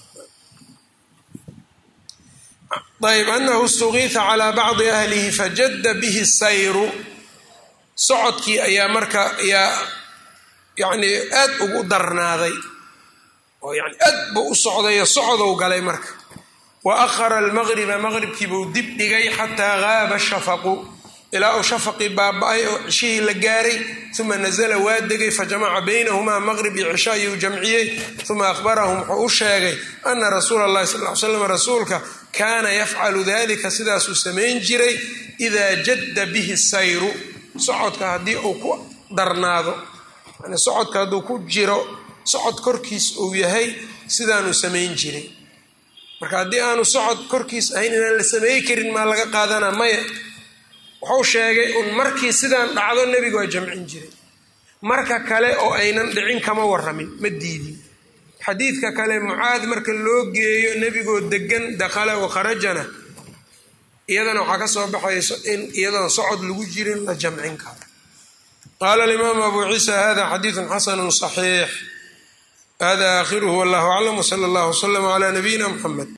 ayb anahu istugiita calaa bacdi ahlihi fajadda bihi sayru socodkii ayaa marka yaa yani aad ugu darnaaday oo yani aad buu u socdayo socdow galay marka wa akhara almaqriba maqribkiibuu dib dhigay xataa gaaba shafaqu ilaa uu shafaqii baaba-ay oo cishihii la gaaray uma nazla waa degay fajamaca baynahumaa maqrib iyo cisho ayuu jamciyey uma akhbarahum wuxuu u sheegay ana rasuula allahi sal ly slam rasuulka kaana yafcalu dalika sidaasuu samayn jiray idaa jadda bihi sayru socodka haddii uu ku darnaado yani socodka hadduu ku jiro socod korkiis uu yahay sidaanuu samayn jiray marka haddii aanu socod korkiis ahayn inaan la sameey karin maa laga qaadanaa maya wuxuu sheegay un markii sidaan dhacdo nebigu waa jamcin jiray marka kale oo aynan dhicin kama waramin ma diidin xadiidka kale mucaad marka loo geeyo nebigoo degan dakhala wakharajana iyadana waxaa ka soo baxayso in iyadoon socod lagu jirin la jamcin karo qaala alimaamu abu ciisa hada xadiidun xasanu صaxiix hada aakhiruhu wallahu aclam wsala allah wslama cla nabiyina mxamed